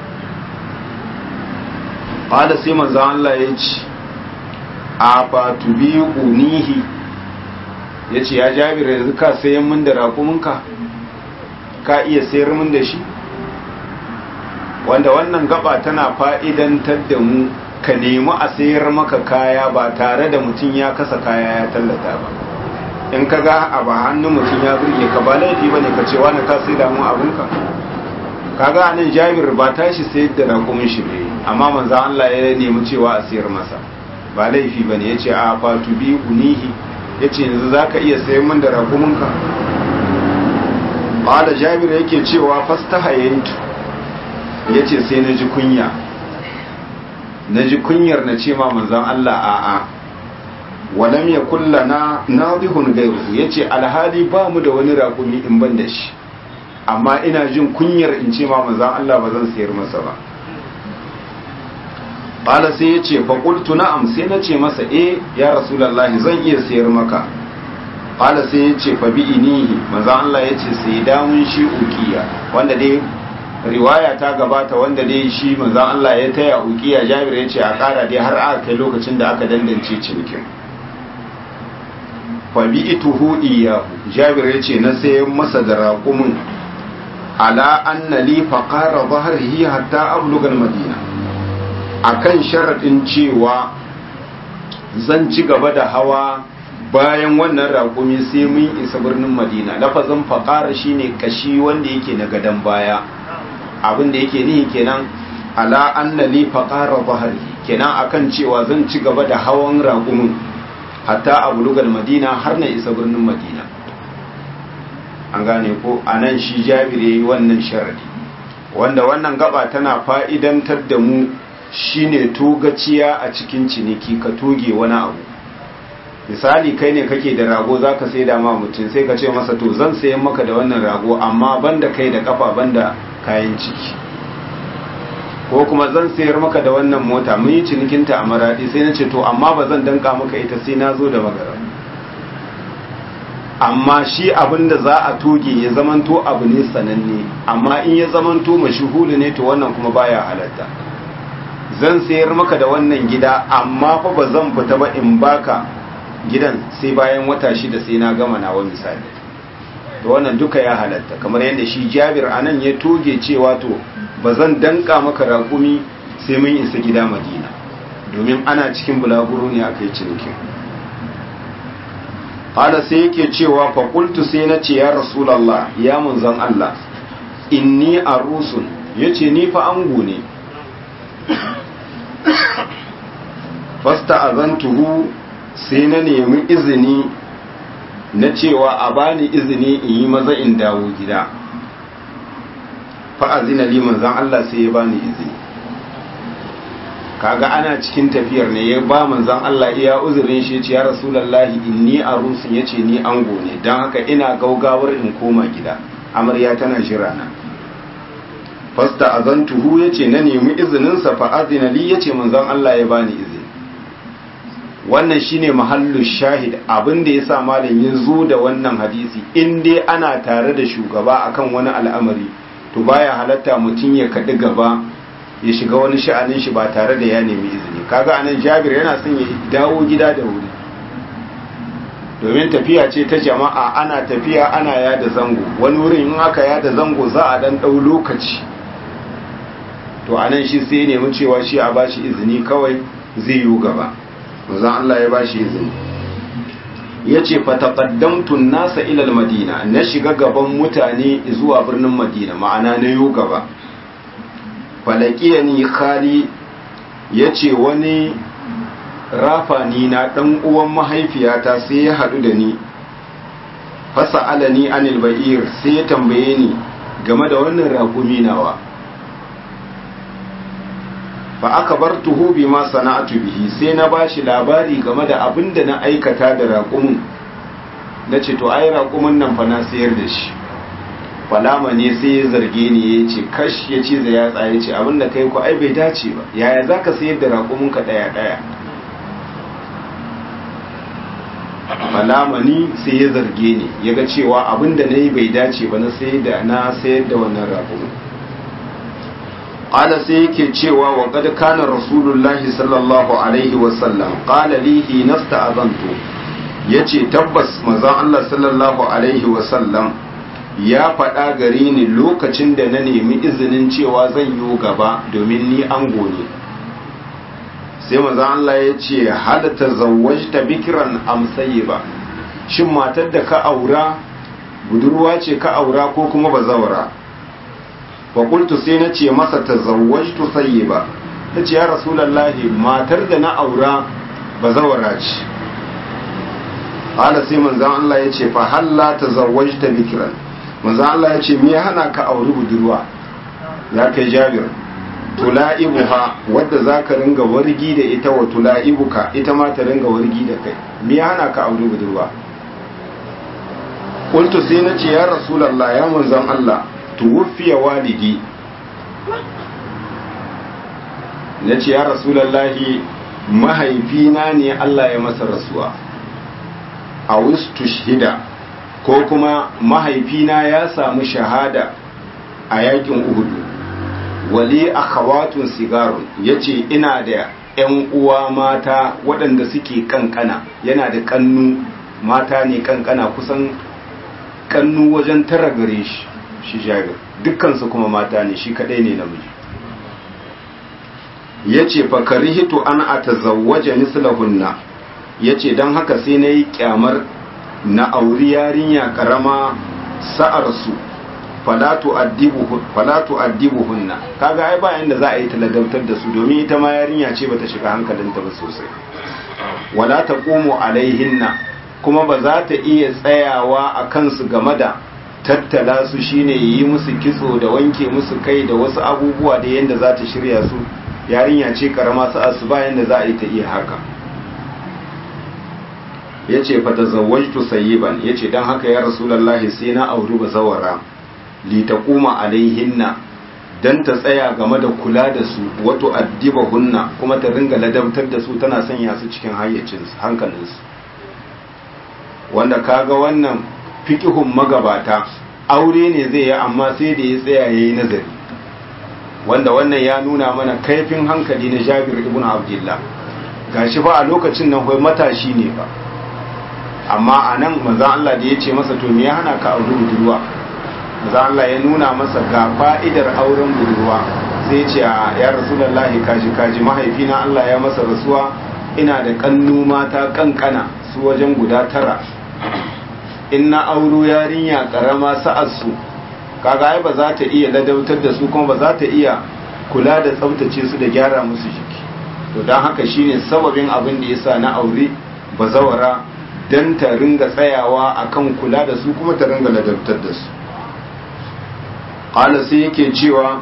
ƙada sai manzo Allah ya ce a fatu biyu unihi ya ce ya jabir yanzu ka sayan min da raƙuminka ka iya sayar min da shi wanda wannan gaba tana fa'idantar da mu ka nemi a sayar maka kaya ba tare da mutum ya kasa kaya ya tallata ba in ka ga a ba hannun mutum ya burge ka ba laifi ba ne ka ce wani ka sai damu abinka kaga anan jabir ba tashi sayar da raƙumin shi ne amma manzan Allah ya nemi cewa a siyar masa ba laifi ba ne ya ce a fatu bi unihi ya ce yanzu za ka iya sayan min da raƙuminka ba da jabir yake cewa fasta hayantu ya ce sai na ji kunya na ji kunyar na ce ma manzan Allah a'a walam ya kulla na nadihun gairu ya ce alhali ba mu da wani raƙumi in ban da shi amma ina jin kunyar in ce ma manzan Allah ba zan sayar masa ba Bala sai ya ce faƙultu na'am sai na ce masa e ya rasulallahi zan iya sayar maka Bala sai ya ce fa bi'inihi manzan Allah ya ce sai damun shi ukiya wanda dai riwaya ta gabata wanda dai shi manzan Allah ya taya ukiya jabir ya ce a ƙara dai har aka kai lokacin da aka dandance cinikin fa bi'ituhu iyahu jabir ya ce na sayan masa da raƙumin ala anna li faqara dhahrihi hatta abluga madina akan sharadin cewa zan ci gaba da hawa bayan wannan raƙumi sai mun isa birnin madina lafazin faqara shine kashi wanda yake na gadan baya abin da yake nihi kenan ala anna li faqara dhahrihi kenan akan cewa zan ci gaba da hawan raƙumin hatta abluga madina har na isa birnin madina an gane ko a nan shi jabir ya yi wannan sharadi wanda wannan gaba tana fa'idantar da mu shine togaciya a cikin ciniki ka toge wani abu misali kai ne kake da rago za ka sai da ma mutum sai ka ce masa to zan sayan maka da wannan rago amma banda kai da kafa banda kayan ciki ko kuma zan sayar maka da wannan mota mun yi cinikinta a maradi sai na ce to amma ba zan danka maka ita sai na zo da magara amma shi abin da za a toge ya zamanto abu ne sananne amma in ya zamanto mashuhuli ne to wannan kuma baya halatta zan sayar maka da wannan gida amma fa ba zan fita ba in baka gidan sai bayan wata shida sai na gama nawa misali to wannan duka ya halatta kamar yadda shi jabir anan ya toge cewa to ba zan danka maka raƙumi sai mun isa gida madina domin ana cikin bulaguro ne a kai cinikin hala sai yake cewa faƙultu sai na ce ya rasulallah ya munzan Allah inni a rusun ya ce ni fa ango ne fasta azantuhu sai na nemi izini na cewa a bani izini in yi maza in dawo gida fa'azina li manzan Allah sai ya bani izini kaga ana cikin tafiyar ne ya ba manzan Allah iya uzurin shi ce ya rasulallahi inni a rusun ya ce ni ango ne don haka ina gaugawar in koma gida amarya tana jira na fasta azantuhu ya ce na nemi izininsa fa'azina li ya ce manzan Allah ya bani izini wannan shine mahallu shahid abin da ya sa malam ya zo da wannan hadisi in dai ana tare da shugaba akan wani al'amari to baya halatta mutum ya kaɗi gaba ya shiga wani sha'anin shi ba tare da ya nemi izini kaga anan jabir yana son ya dawo gida da wuri domin tafiya ce ta jama'a ana tafiya ana yada zango wani wurin in aka yada zango za a dan ɗau lokaci to anan shi sai ya nemi cewa shi a bashi izini kawai zai yi gaba manzon Allah ya bashi izini ya ce fataqaddamtun nasa ilal madina na shiga gaban mutane zuwa birnin madina ma'ana na yo gaba falakiyani khali ya ce wani rafani na ɗan uwan mahaifiyata sai ya haɗu da ni fasa alani anil ba'ir sai ya tambaye ni game da wannan raƙumi nawa fa aka bar tuhu bi ma sana'atu bihi sai na bashi labari game da abin da na aikata da raƙumin na ce to ai raƙumin nan fa na sayar da shi falama ne sai ya zarge ni ya ce kash ya ce da yatsa ya ce abin da kai ku ai bai dace ba yaya za ka sayar da raƙumin ka ɗaya ɗaya falama ni sai ya zarge ni ya ga cewa abin da na yi bai dace ba na sayar da na sayar da wannan raƙumin qala sai yake cewa wa qad kana rasulullahi sallallahu alaihi wa sallam qala li hinasta azantu yace tabbas manzon Allah sallallahu alaihi wa sallam ya faɗa gare ni lokacin da na nemi izinin cewa zan yi gaba domin ni ango ne sai manzon Allah ya ce hal tazawwajta bikran am sayyiba shin matar da ka aura budurwa ce ka aura ko kuma bazawara fakultu sai na ce masa ta zawajtu ba ta ce ya rasulallahi matar da na aura ba zawara ce hala sai manzan Allah ya ce fa halla ta zawajta bikiran manzan Allah ya ce me ya hana ka auri budurwa ya kai jabir tula'ibuha wadda za ka ringa wargi da ita wa tula'ibuka ita ma ta ringa wargi da kai me ya hana ka auri budurwa kultu sai na ce ya rasulallah ya manzan Allah tuwufiya walidi na ce ya rasulallahi mahaifina ne Allah ya masa rasuwa a wistu shida ko kuma mahaifina ya samu shahada a yakin uhudu wali akhawatun sigarun ya ce ina da 'yan uwa mata waɗanda suke kankana yana da kannu mata ne kankana kusan kannu wajen tara gare shi shi jabir dukkansu kuma mata ne shi kadai ne namiji ya ce fakari hito an a tazawwaje mislahunna ya ce don haka sai na yi kyamar na auri yarinya karama sa'arsu falatu addibuhunna kaga ai bayan da za a yi taladautar da su domin ita ma yarinya ce bata shiga hankalinta ba sosai wala ta alaihinna kuma ba za ta iya tsayawa a kansu game da tattala su shine yi musu kitso da wanke musu kai da wasu abubuwa da yadda za ta shirya su yarinya ce karama su asuba yadda za a yi ta iya haka ya ce fata zawajtu sayyiban ya ce don haka ya rasulallahi sai na auri ba zawara litakuma alaihinna don ta tsaya game da kula da su wato addiba hunna kuma ta ringa ladabtar da su tana sanya su cikin hayyacinsu hankalinsu wanda kaga wannan fikihun magabata aure ne zai yi amma sai da ya tsaya ya yi nazari wanda wannan ya nuna mana kaifin hankali na jabir ibn abdullah gashi fa a lokacin nan kai matashi ne ba amma a nan manzan Allah da ya ce masa to me ya hana ka aure budurwa manzan Allah ya nuna masa ga fa'idar auren budurwa sai ce ya rasulullahi kaji kaji mahaifina Allah ya masa rasuwa ina da kannu mata kankana su wajen guda tara in na auro yarinya karama sa'arsu kaga ai ba za ta iya ladautar da su kuma ba za ta iya kula da tsaftace su da gyara musu jiki to don haka shine sababin abin da yasa na aure bazawara dan ta ringa tsayawa akan kula da su kuma ta ringa ladautar da su qala sai yake cewa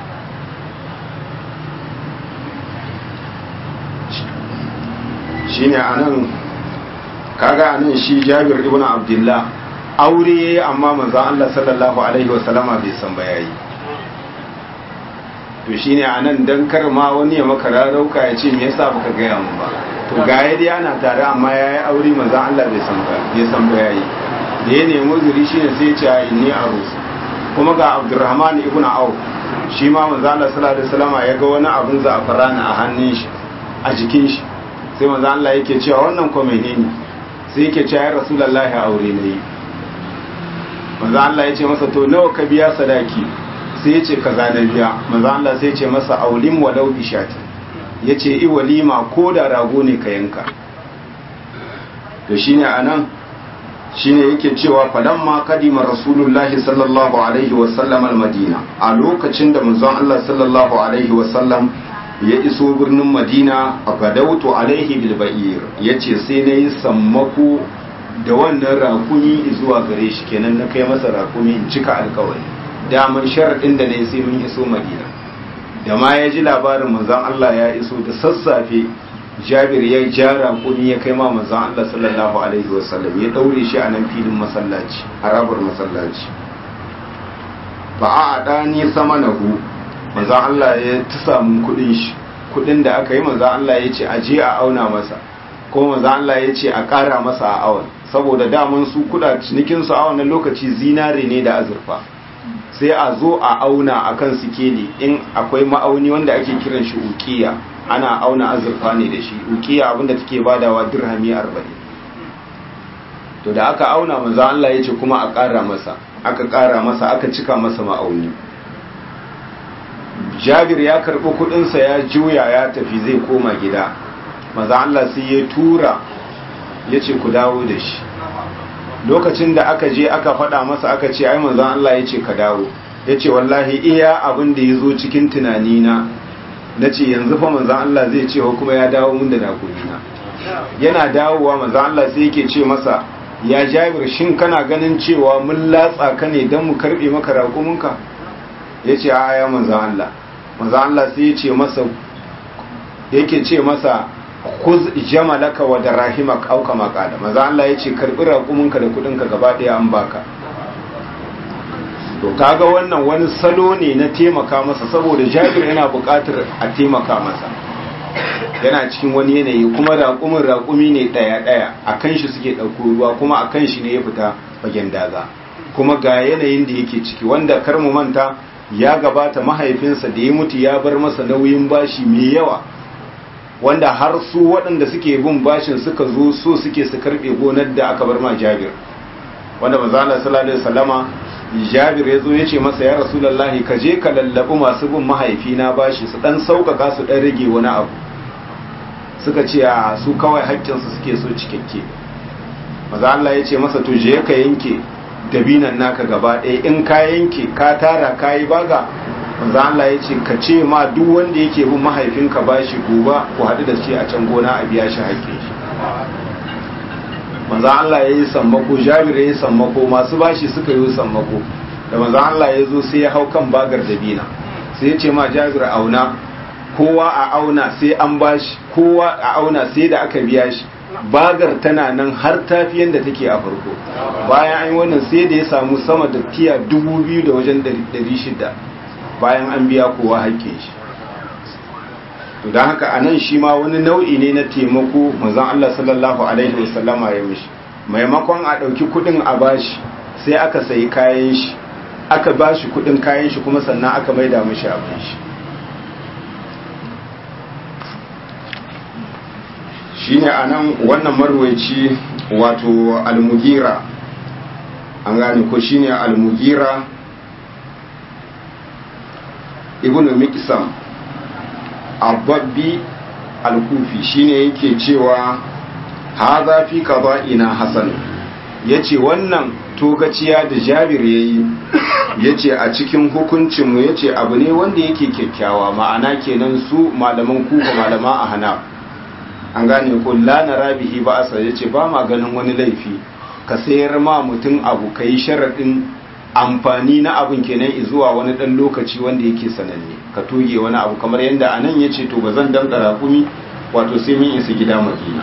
shine anan kaga anan shi Jabir ibn Abdullah aure yayi amma manzo Allah sallallahu alaihi wasallama bai san ba yayi to shine anan dan kar ma wani ya maka rarauka ya ce me yasa baka gaya mun ba to ga dai ana tare amma yayi aure manzo Allah bai san ba bai san ba yayi da ya nemi uzuri shine sai ya ce inni arus kuma ga Abdurrahman ibn Auf shi ma manzo Allah sallallahu alaihi wasallama ya ga wani abun za'afarana a hannun shi a jikin shi sai manzo Allah yake cewa wannan ko menene sai yake cewa ya rasulullahi aure ne manzo Allah ya ce masa to nawa ka biya sadaki sai ya ce kaza na biya manzo Allah sai ya ce masa aulim walau bishati ya ce i walima ko da rago ne ka yanka to shine anan shine yake cewa falamma kadima rasulullahi sallallahu alaihi wasallam almadina a lokacin da manzon Allah sallallahu alaihi wasallam ya iso birnin madina a gadautu alaihi bilba'ir ya ce sai na yi sammako da wannan rakumi zuwa gare shi kenan na kai masa rakumi in cika alkawari daman sharaɗin da na yi sai mun iso madina da ma ya ji labarin manzan Allah ya iso da sassafe jabir ya ja rakumi ya kai ma manzan Allah sallallahu alaihi wasallam ya ɗaure shi a nan filin masallaci harabar masallaci ba a ɗani sama na hu manzan Allah ya ta samu kudin shi kudin da aka yi manzan Allah ya ce a je a auna masa ko manzan Allah ya ce a ƙara masa a awon saboda daman su kuda cinikin su a wannan lokaci zinare ne da azurfa sai a zo a auna akan sikeli in akwai ma'auni wanda ake kiran shi ukiya ana auna azurfa ne da shi ukiya abinda take badawa dirhami 40 to da aka auna manzan Allah ya ce kuma a ƙara masa aka ƙara masa aka cika masa ma'auni jabir ya karɓi kuɗinsa ya juya ya tafi zai koma gida maza Allah sai ya tura ya ce ku dawo da shi lokacin da aka je aka faɗa masa aka ce ai manzan Allah ya ce ka dawo ya ce wallahi iya abin da ya zo cikin tunanina na ce yanzu fa manzan Allah zai ce kuma ya dawo mun da nakunina yana dawowa manzan Allah sai yake ce masa ya jabir shin kana ganin cewa mun latsa ka ne don mu karɓe maka raƙuminka ya ce a ya manzan Allah manzan Allah sai ya ce masa yake ce masa kuz jamalaka wa darahimak auka makala manzan Allah ya ce karbi raƙuminka da kudinka gaba ɗaya an baka to kaga wannan wani salo ne na taimaka masa saboda jabir yana buƙatar a taimaka masa yana cikin wani yanayi kuma raƙumin raƙumi ne ɗaya-ɗaya a kan shi suke ɗauko ruwa kuma a kan shi ne ya fita fagen daga kuma ga yanayin da yake ciki wanda kar mu manta ya gabata mahaifinsa da ya mutu ya bar masa nauyin bashi mai yawa wanda har su waɗanda suke bin bashin suka zo so suke su karɓe gonar da aka bar ma jabir wanda manzala sallallahu alaihi wasallama jabir ya zo ya ce masa ya rasulullahi ka je ka lallabi masu bin mahaifina bashi su dan sauƙaƙa su dan rage wani abu suka ce a su kawai haƙƙinsu suke so cikakke maza Allah ya ce masa to je ka yanke dabinan naka gaba ɗaya in ka yanke ka tara ka yi baga manzo Allah ya ce ka ce ma duk wanda yake bin mahaifinka bashi gobe ku haɗu da shi a can gona a biya shi haƙƙin shi manzan Allah ya yi sammako jabir ya yi sammako masu bashi suka yi sammako da manzan Allah ya zo sai ya hau kan bagar dabina sai ya ce ma jabir auna kowa a auna sai an bashi kowa a auna sai da aka biya shi bagar tana nan har tafi yadda take a farko bayan an yi wannan sai da ya samu sama da tiya dubu biyu da wajen dari shida bayan an biya kowa haƙƙin shi to don haka a nan shi ma wani nau'i ne na taimako manzon Allah sallallahu alaihi wasallama ya mishi maimakon a ɗauki kuɗin a bashi sai aka sayi kayan shi aka bashi kuɗin kayan shi kuma sannan aka maida mishi abin shi shine anan wannan marwaici wato almugira an gane ko shine almugira ibnu miqsam ababbi alkufi shine yake cewa haza fi qada'ina hasan yace wannan togaciya da Jabir yayi yace a cikin hukuncin mu yace abu ne wanda yake kyakkyawa ma'ana kenan su malaman kufa malama a hana an gane ko la narabihi ba asa yace ba ma ganin wani laifi ka sayar ma mutum abu kai sharadin amfani na abin kenan zuwa wani dan lokaci wanda yake sananne ka toge wani abu kamar yadda anan yace to bazan danka rakumi wato sai mun isa gida Madina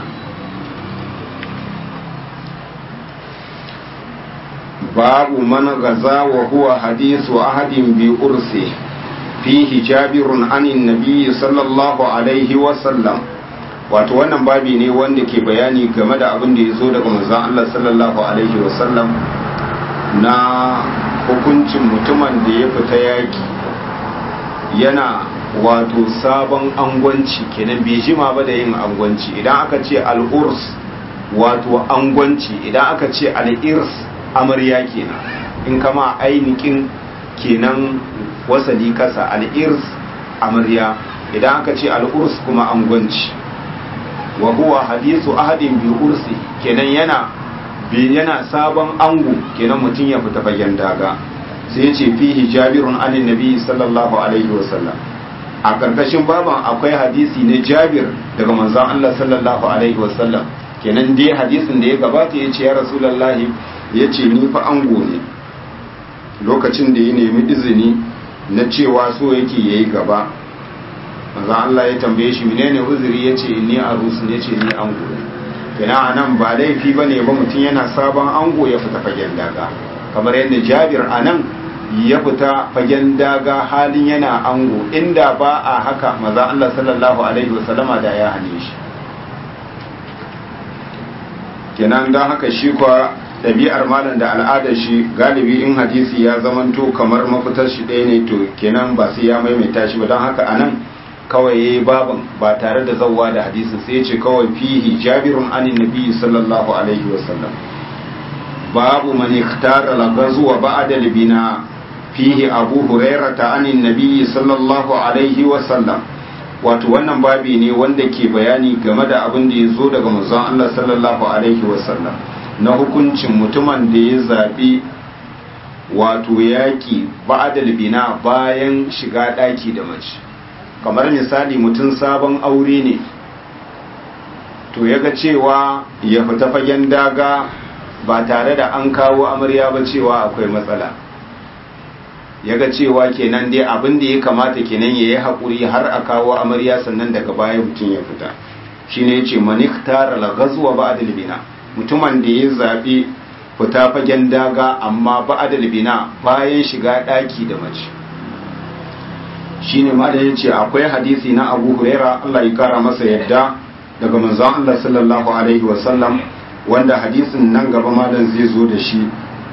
babu man gaza wa huwa hadithu ahadin bi ursi fihi jabirun anin nabiyyi sallallahu alaihi wa sallam wato wannan babi ne wanda ke bayani game da abin da ya zo daga manzon Allah sallallahu alaihi wa sallam na hukuncin mutumin da ya fita yaki yana wato sabon angwanci kenan bai jima ba da yin angwanci idan aka ce al'urs wato angwanci idan aka ce al'irs amarya kenan in kama ainihin kenan wasali kasa al'irs amarya idan aka ce al'urs kuma angwanci wa huwa hadisu ahadin bi ursi kenan yana yana sabon ango kenan mutum ya fita fagen daga sai ce fihi jabirun anin nabi sallallahu alaihi wasallam a karkashin baban akwai hadisi na jabir daga manzon Allah sallallahu alaihi wasallam kenan dai hadisin da ya gabata ya ce ya rasulullahi ya ce ni fa ango ne lokacin da ya nemi izini na cewa so yake yayi gaba manzon Allah ya tambaye shi menene uzuri ya ce ni arus ne ce ni ango ne kenan anan ba laifi bane ba mutum yana sabon ango ya fita fagen daga kamar yadda jabir anan ya fita fagen daga halin yana ango inda ba a haka maza Allah sallallahu alaihi wasallama da ya hane shi kenan don haka shi kwa ɗabi'ar malam da al'adar shi galibi in hadisi ya zamanto kamar mafitar shi ɗaya ne to kenan ba sai ya maimaita shi ba don haka anan kawai yayi baban ba tare da zawwa da hadisin sai ya ce kawai fihi jabirun anin nabi sallallahu alaihi wasallam babu man ikhtara lagazu wa ba'da libina fihi abu hurairata anin nabi sallallahu alaihi wasallam wato wannan babi ne wanda ke bayani game da abin da ya zo daga manzon Allah sallallahu alaihi wasallam na hukuncin mutumin da ya zabi wato yaki ba'da libina bayan shiga daki da mace kamar misali mutum sabon aure ne to ya ga cewa ya fita fagen daga ba tare da an kawo amarya ba cewa akwai matsala ya ga cewa kenan dai abin da ya kamata kenan ya yi haƙuri har a kawo amarya sannan daga baya mutum ya fita shi ne ce manik tara lagazuwa ba bina mutumin da ya zaɓi fita fagen daga amma ba bina bayan shiga ɗaki da mace shi ne ma da ya ce akwai hadisi na abu huraira allah ya kara masa yadda daga manzon allah sallallahu alaihi wasallam wanda hadisin nan gaba malam zai zo da shi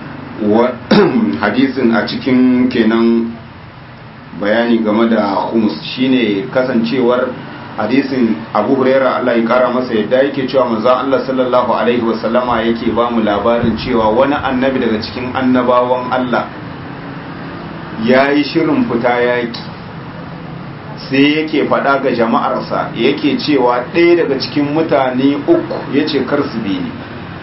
hadisin a cikin kenan bayani game da humus shine kasancewar hadisin abu huraira Allah ya kara masa yadda yake cewa manzon Allah sallallahu alaihi wasallama yake ba mu labarin cewa wani annabi daga cikin annabawan Allah ya yi shirin fita yaki sai yake faɗa ga jama'arsa yake cewa ɗaya daga cikin mutane uku ya ce kar su bi ni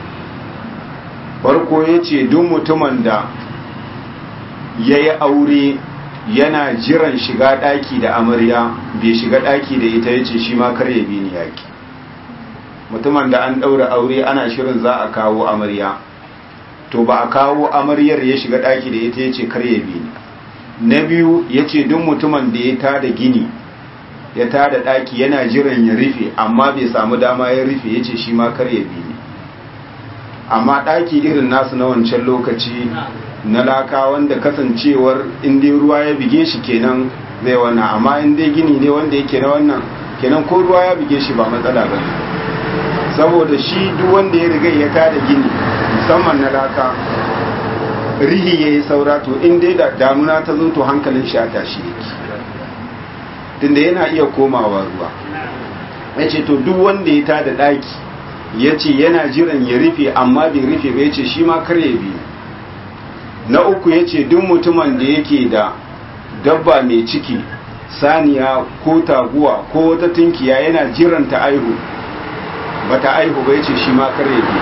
farko ya ce duk mutumin da ya yi aure yana jiran shiga ɗaki da amarya bai shiga ɗaki da ita ya ce shi ma kar ya bi ni yaƙi mutumin da an ɗaura aure ana shirin za a kawo amarya to ba a kawo amaryar ya shiga ɗaki da ita ya ce kar ya bi ni na biyu ya ce duk mutumin da ya tada gini ya tada ɗaki yana jiran ya rufe amma bai samu dama ya rufe ya ce shi ma kar ya bi ni amma ɗaki irin nasu na wancan lokaci na laka wanda kasancewar inda ruwa ya bige shi kenan zai wannan amma inda gini ne wanda yake na wannan kenan ko ruwa ya bige shi ba matsala ba saboda shi duk wanda ya riga ya tada gini musamman na laka rihi ya yi saura to inda da damuna ta zo to hankalin shi a tashi yake tunda yana iya komawa ruwa ya ce to duk wanda ya tada ɗaki ya ce yana jiran ya rufe amma bai rufe ba ya ce shi ma kar ya biyu na uku ya ce duk mutumin da yake da dabba mai ciki saniya ko taguwa ko wata tunkiya yana jiran ta aihu ba ta aihu ba ya ce shi ma kare bi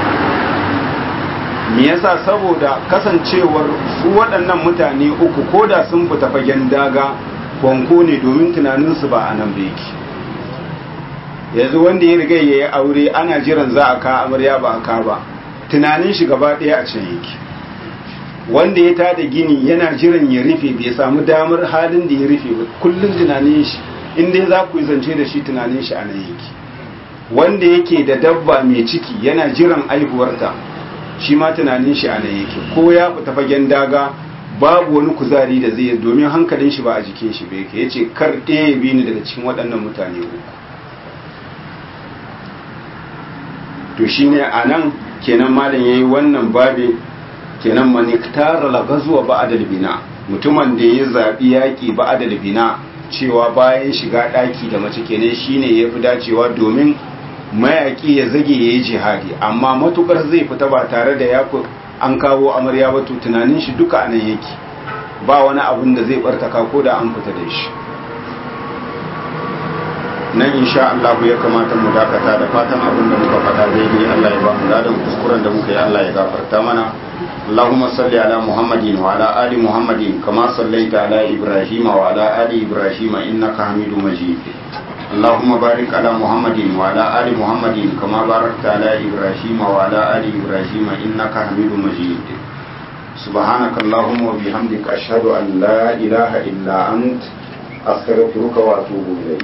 me yasa saboda kasancewar su waɗannan mutane uku ko da sun fita fagen daga kwanko ne domin tunaninsu ba a nan ba yake yanzu wanda ya riga ya yi aure ana jiran za a ka amarya ba a ka ba tunanin shi gaba ɗaya a can yake wanda ya tada gini yana jiran ya rufe bai samu damar halin da ya rufe ba kullum tunanin shi inda za ku yi zance da shi tunanin shi a nan yake wanda yake da dabba mai ciki yana jiran aihuwarta shi ma tunanin shi a nan yake ko ya fita fagen daga babu wani kuzari da zai domin hankalin shi ba a jikin shi ba yake yace kar ɗaya ya bi ni daga cikin waɗannan mutane uku to shine a nan kenan malam yayi wannan babe kenan maniktara la gazuwa ba'dal bina mutumin da ya zabi yaki ba'dal bina cewa bayan shiga daki da mace kenan shine yafi dacewa domin mayaki ya zage yayi jihadi amma matukar zai fita ba tare da ya an kawo amarya ba to tunanin shi duka anan yake ba wani abun da zai bartaka ko da an fita da shi nan insha Allah ya kamata mu dakata da fatan abin da muka faɗa daidai Allah ya ba mu ladan kuskuren da muka yi Allah ya gafarta mana اللهم صل على محمد وعلى آل محمد كما صليت على إبراهيم وعلى آل إبراهيم إنك حميد مجيد اللهم بارك على محمد وعلى آل محمد كما باركت على إبراهيم وعلى آل إبراهيم إنك حميد مجيد سبحانك اللهم وبحمدك أشهد أن لا إله إلا أنت أستغفرك وأتوب إليك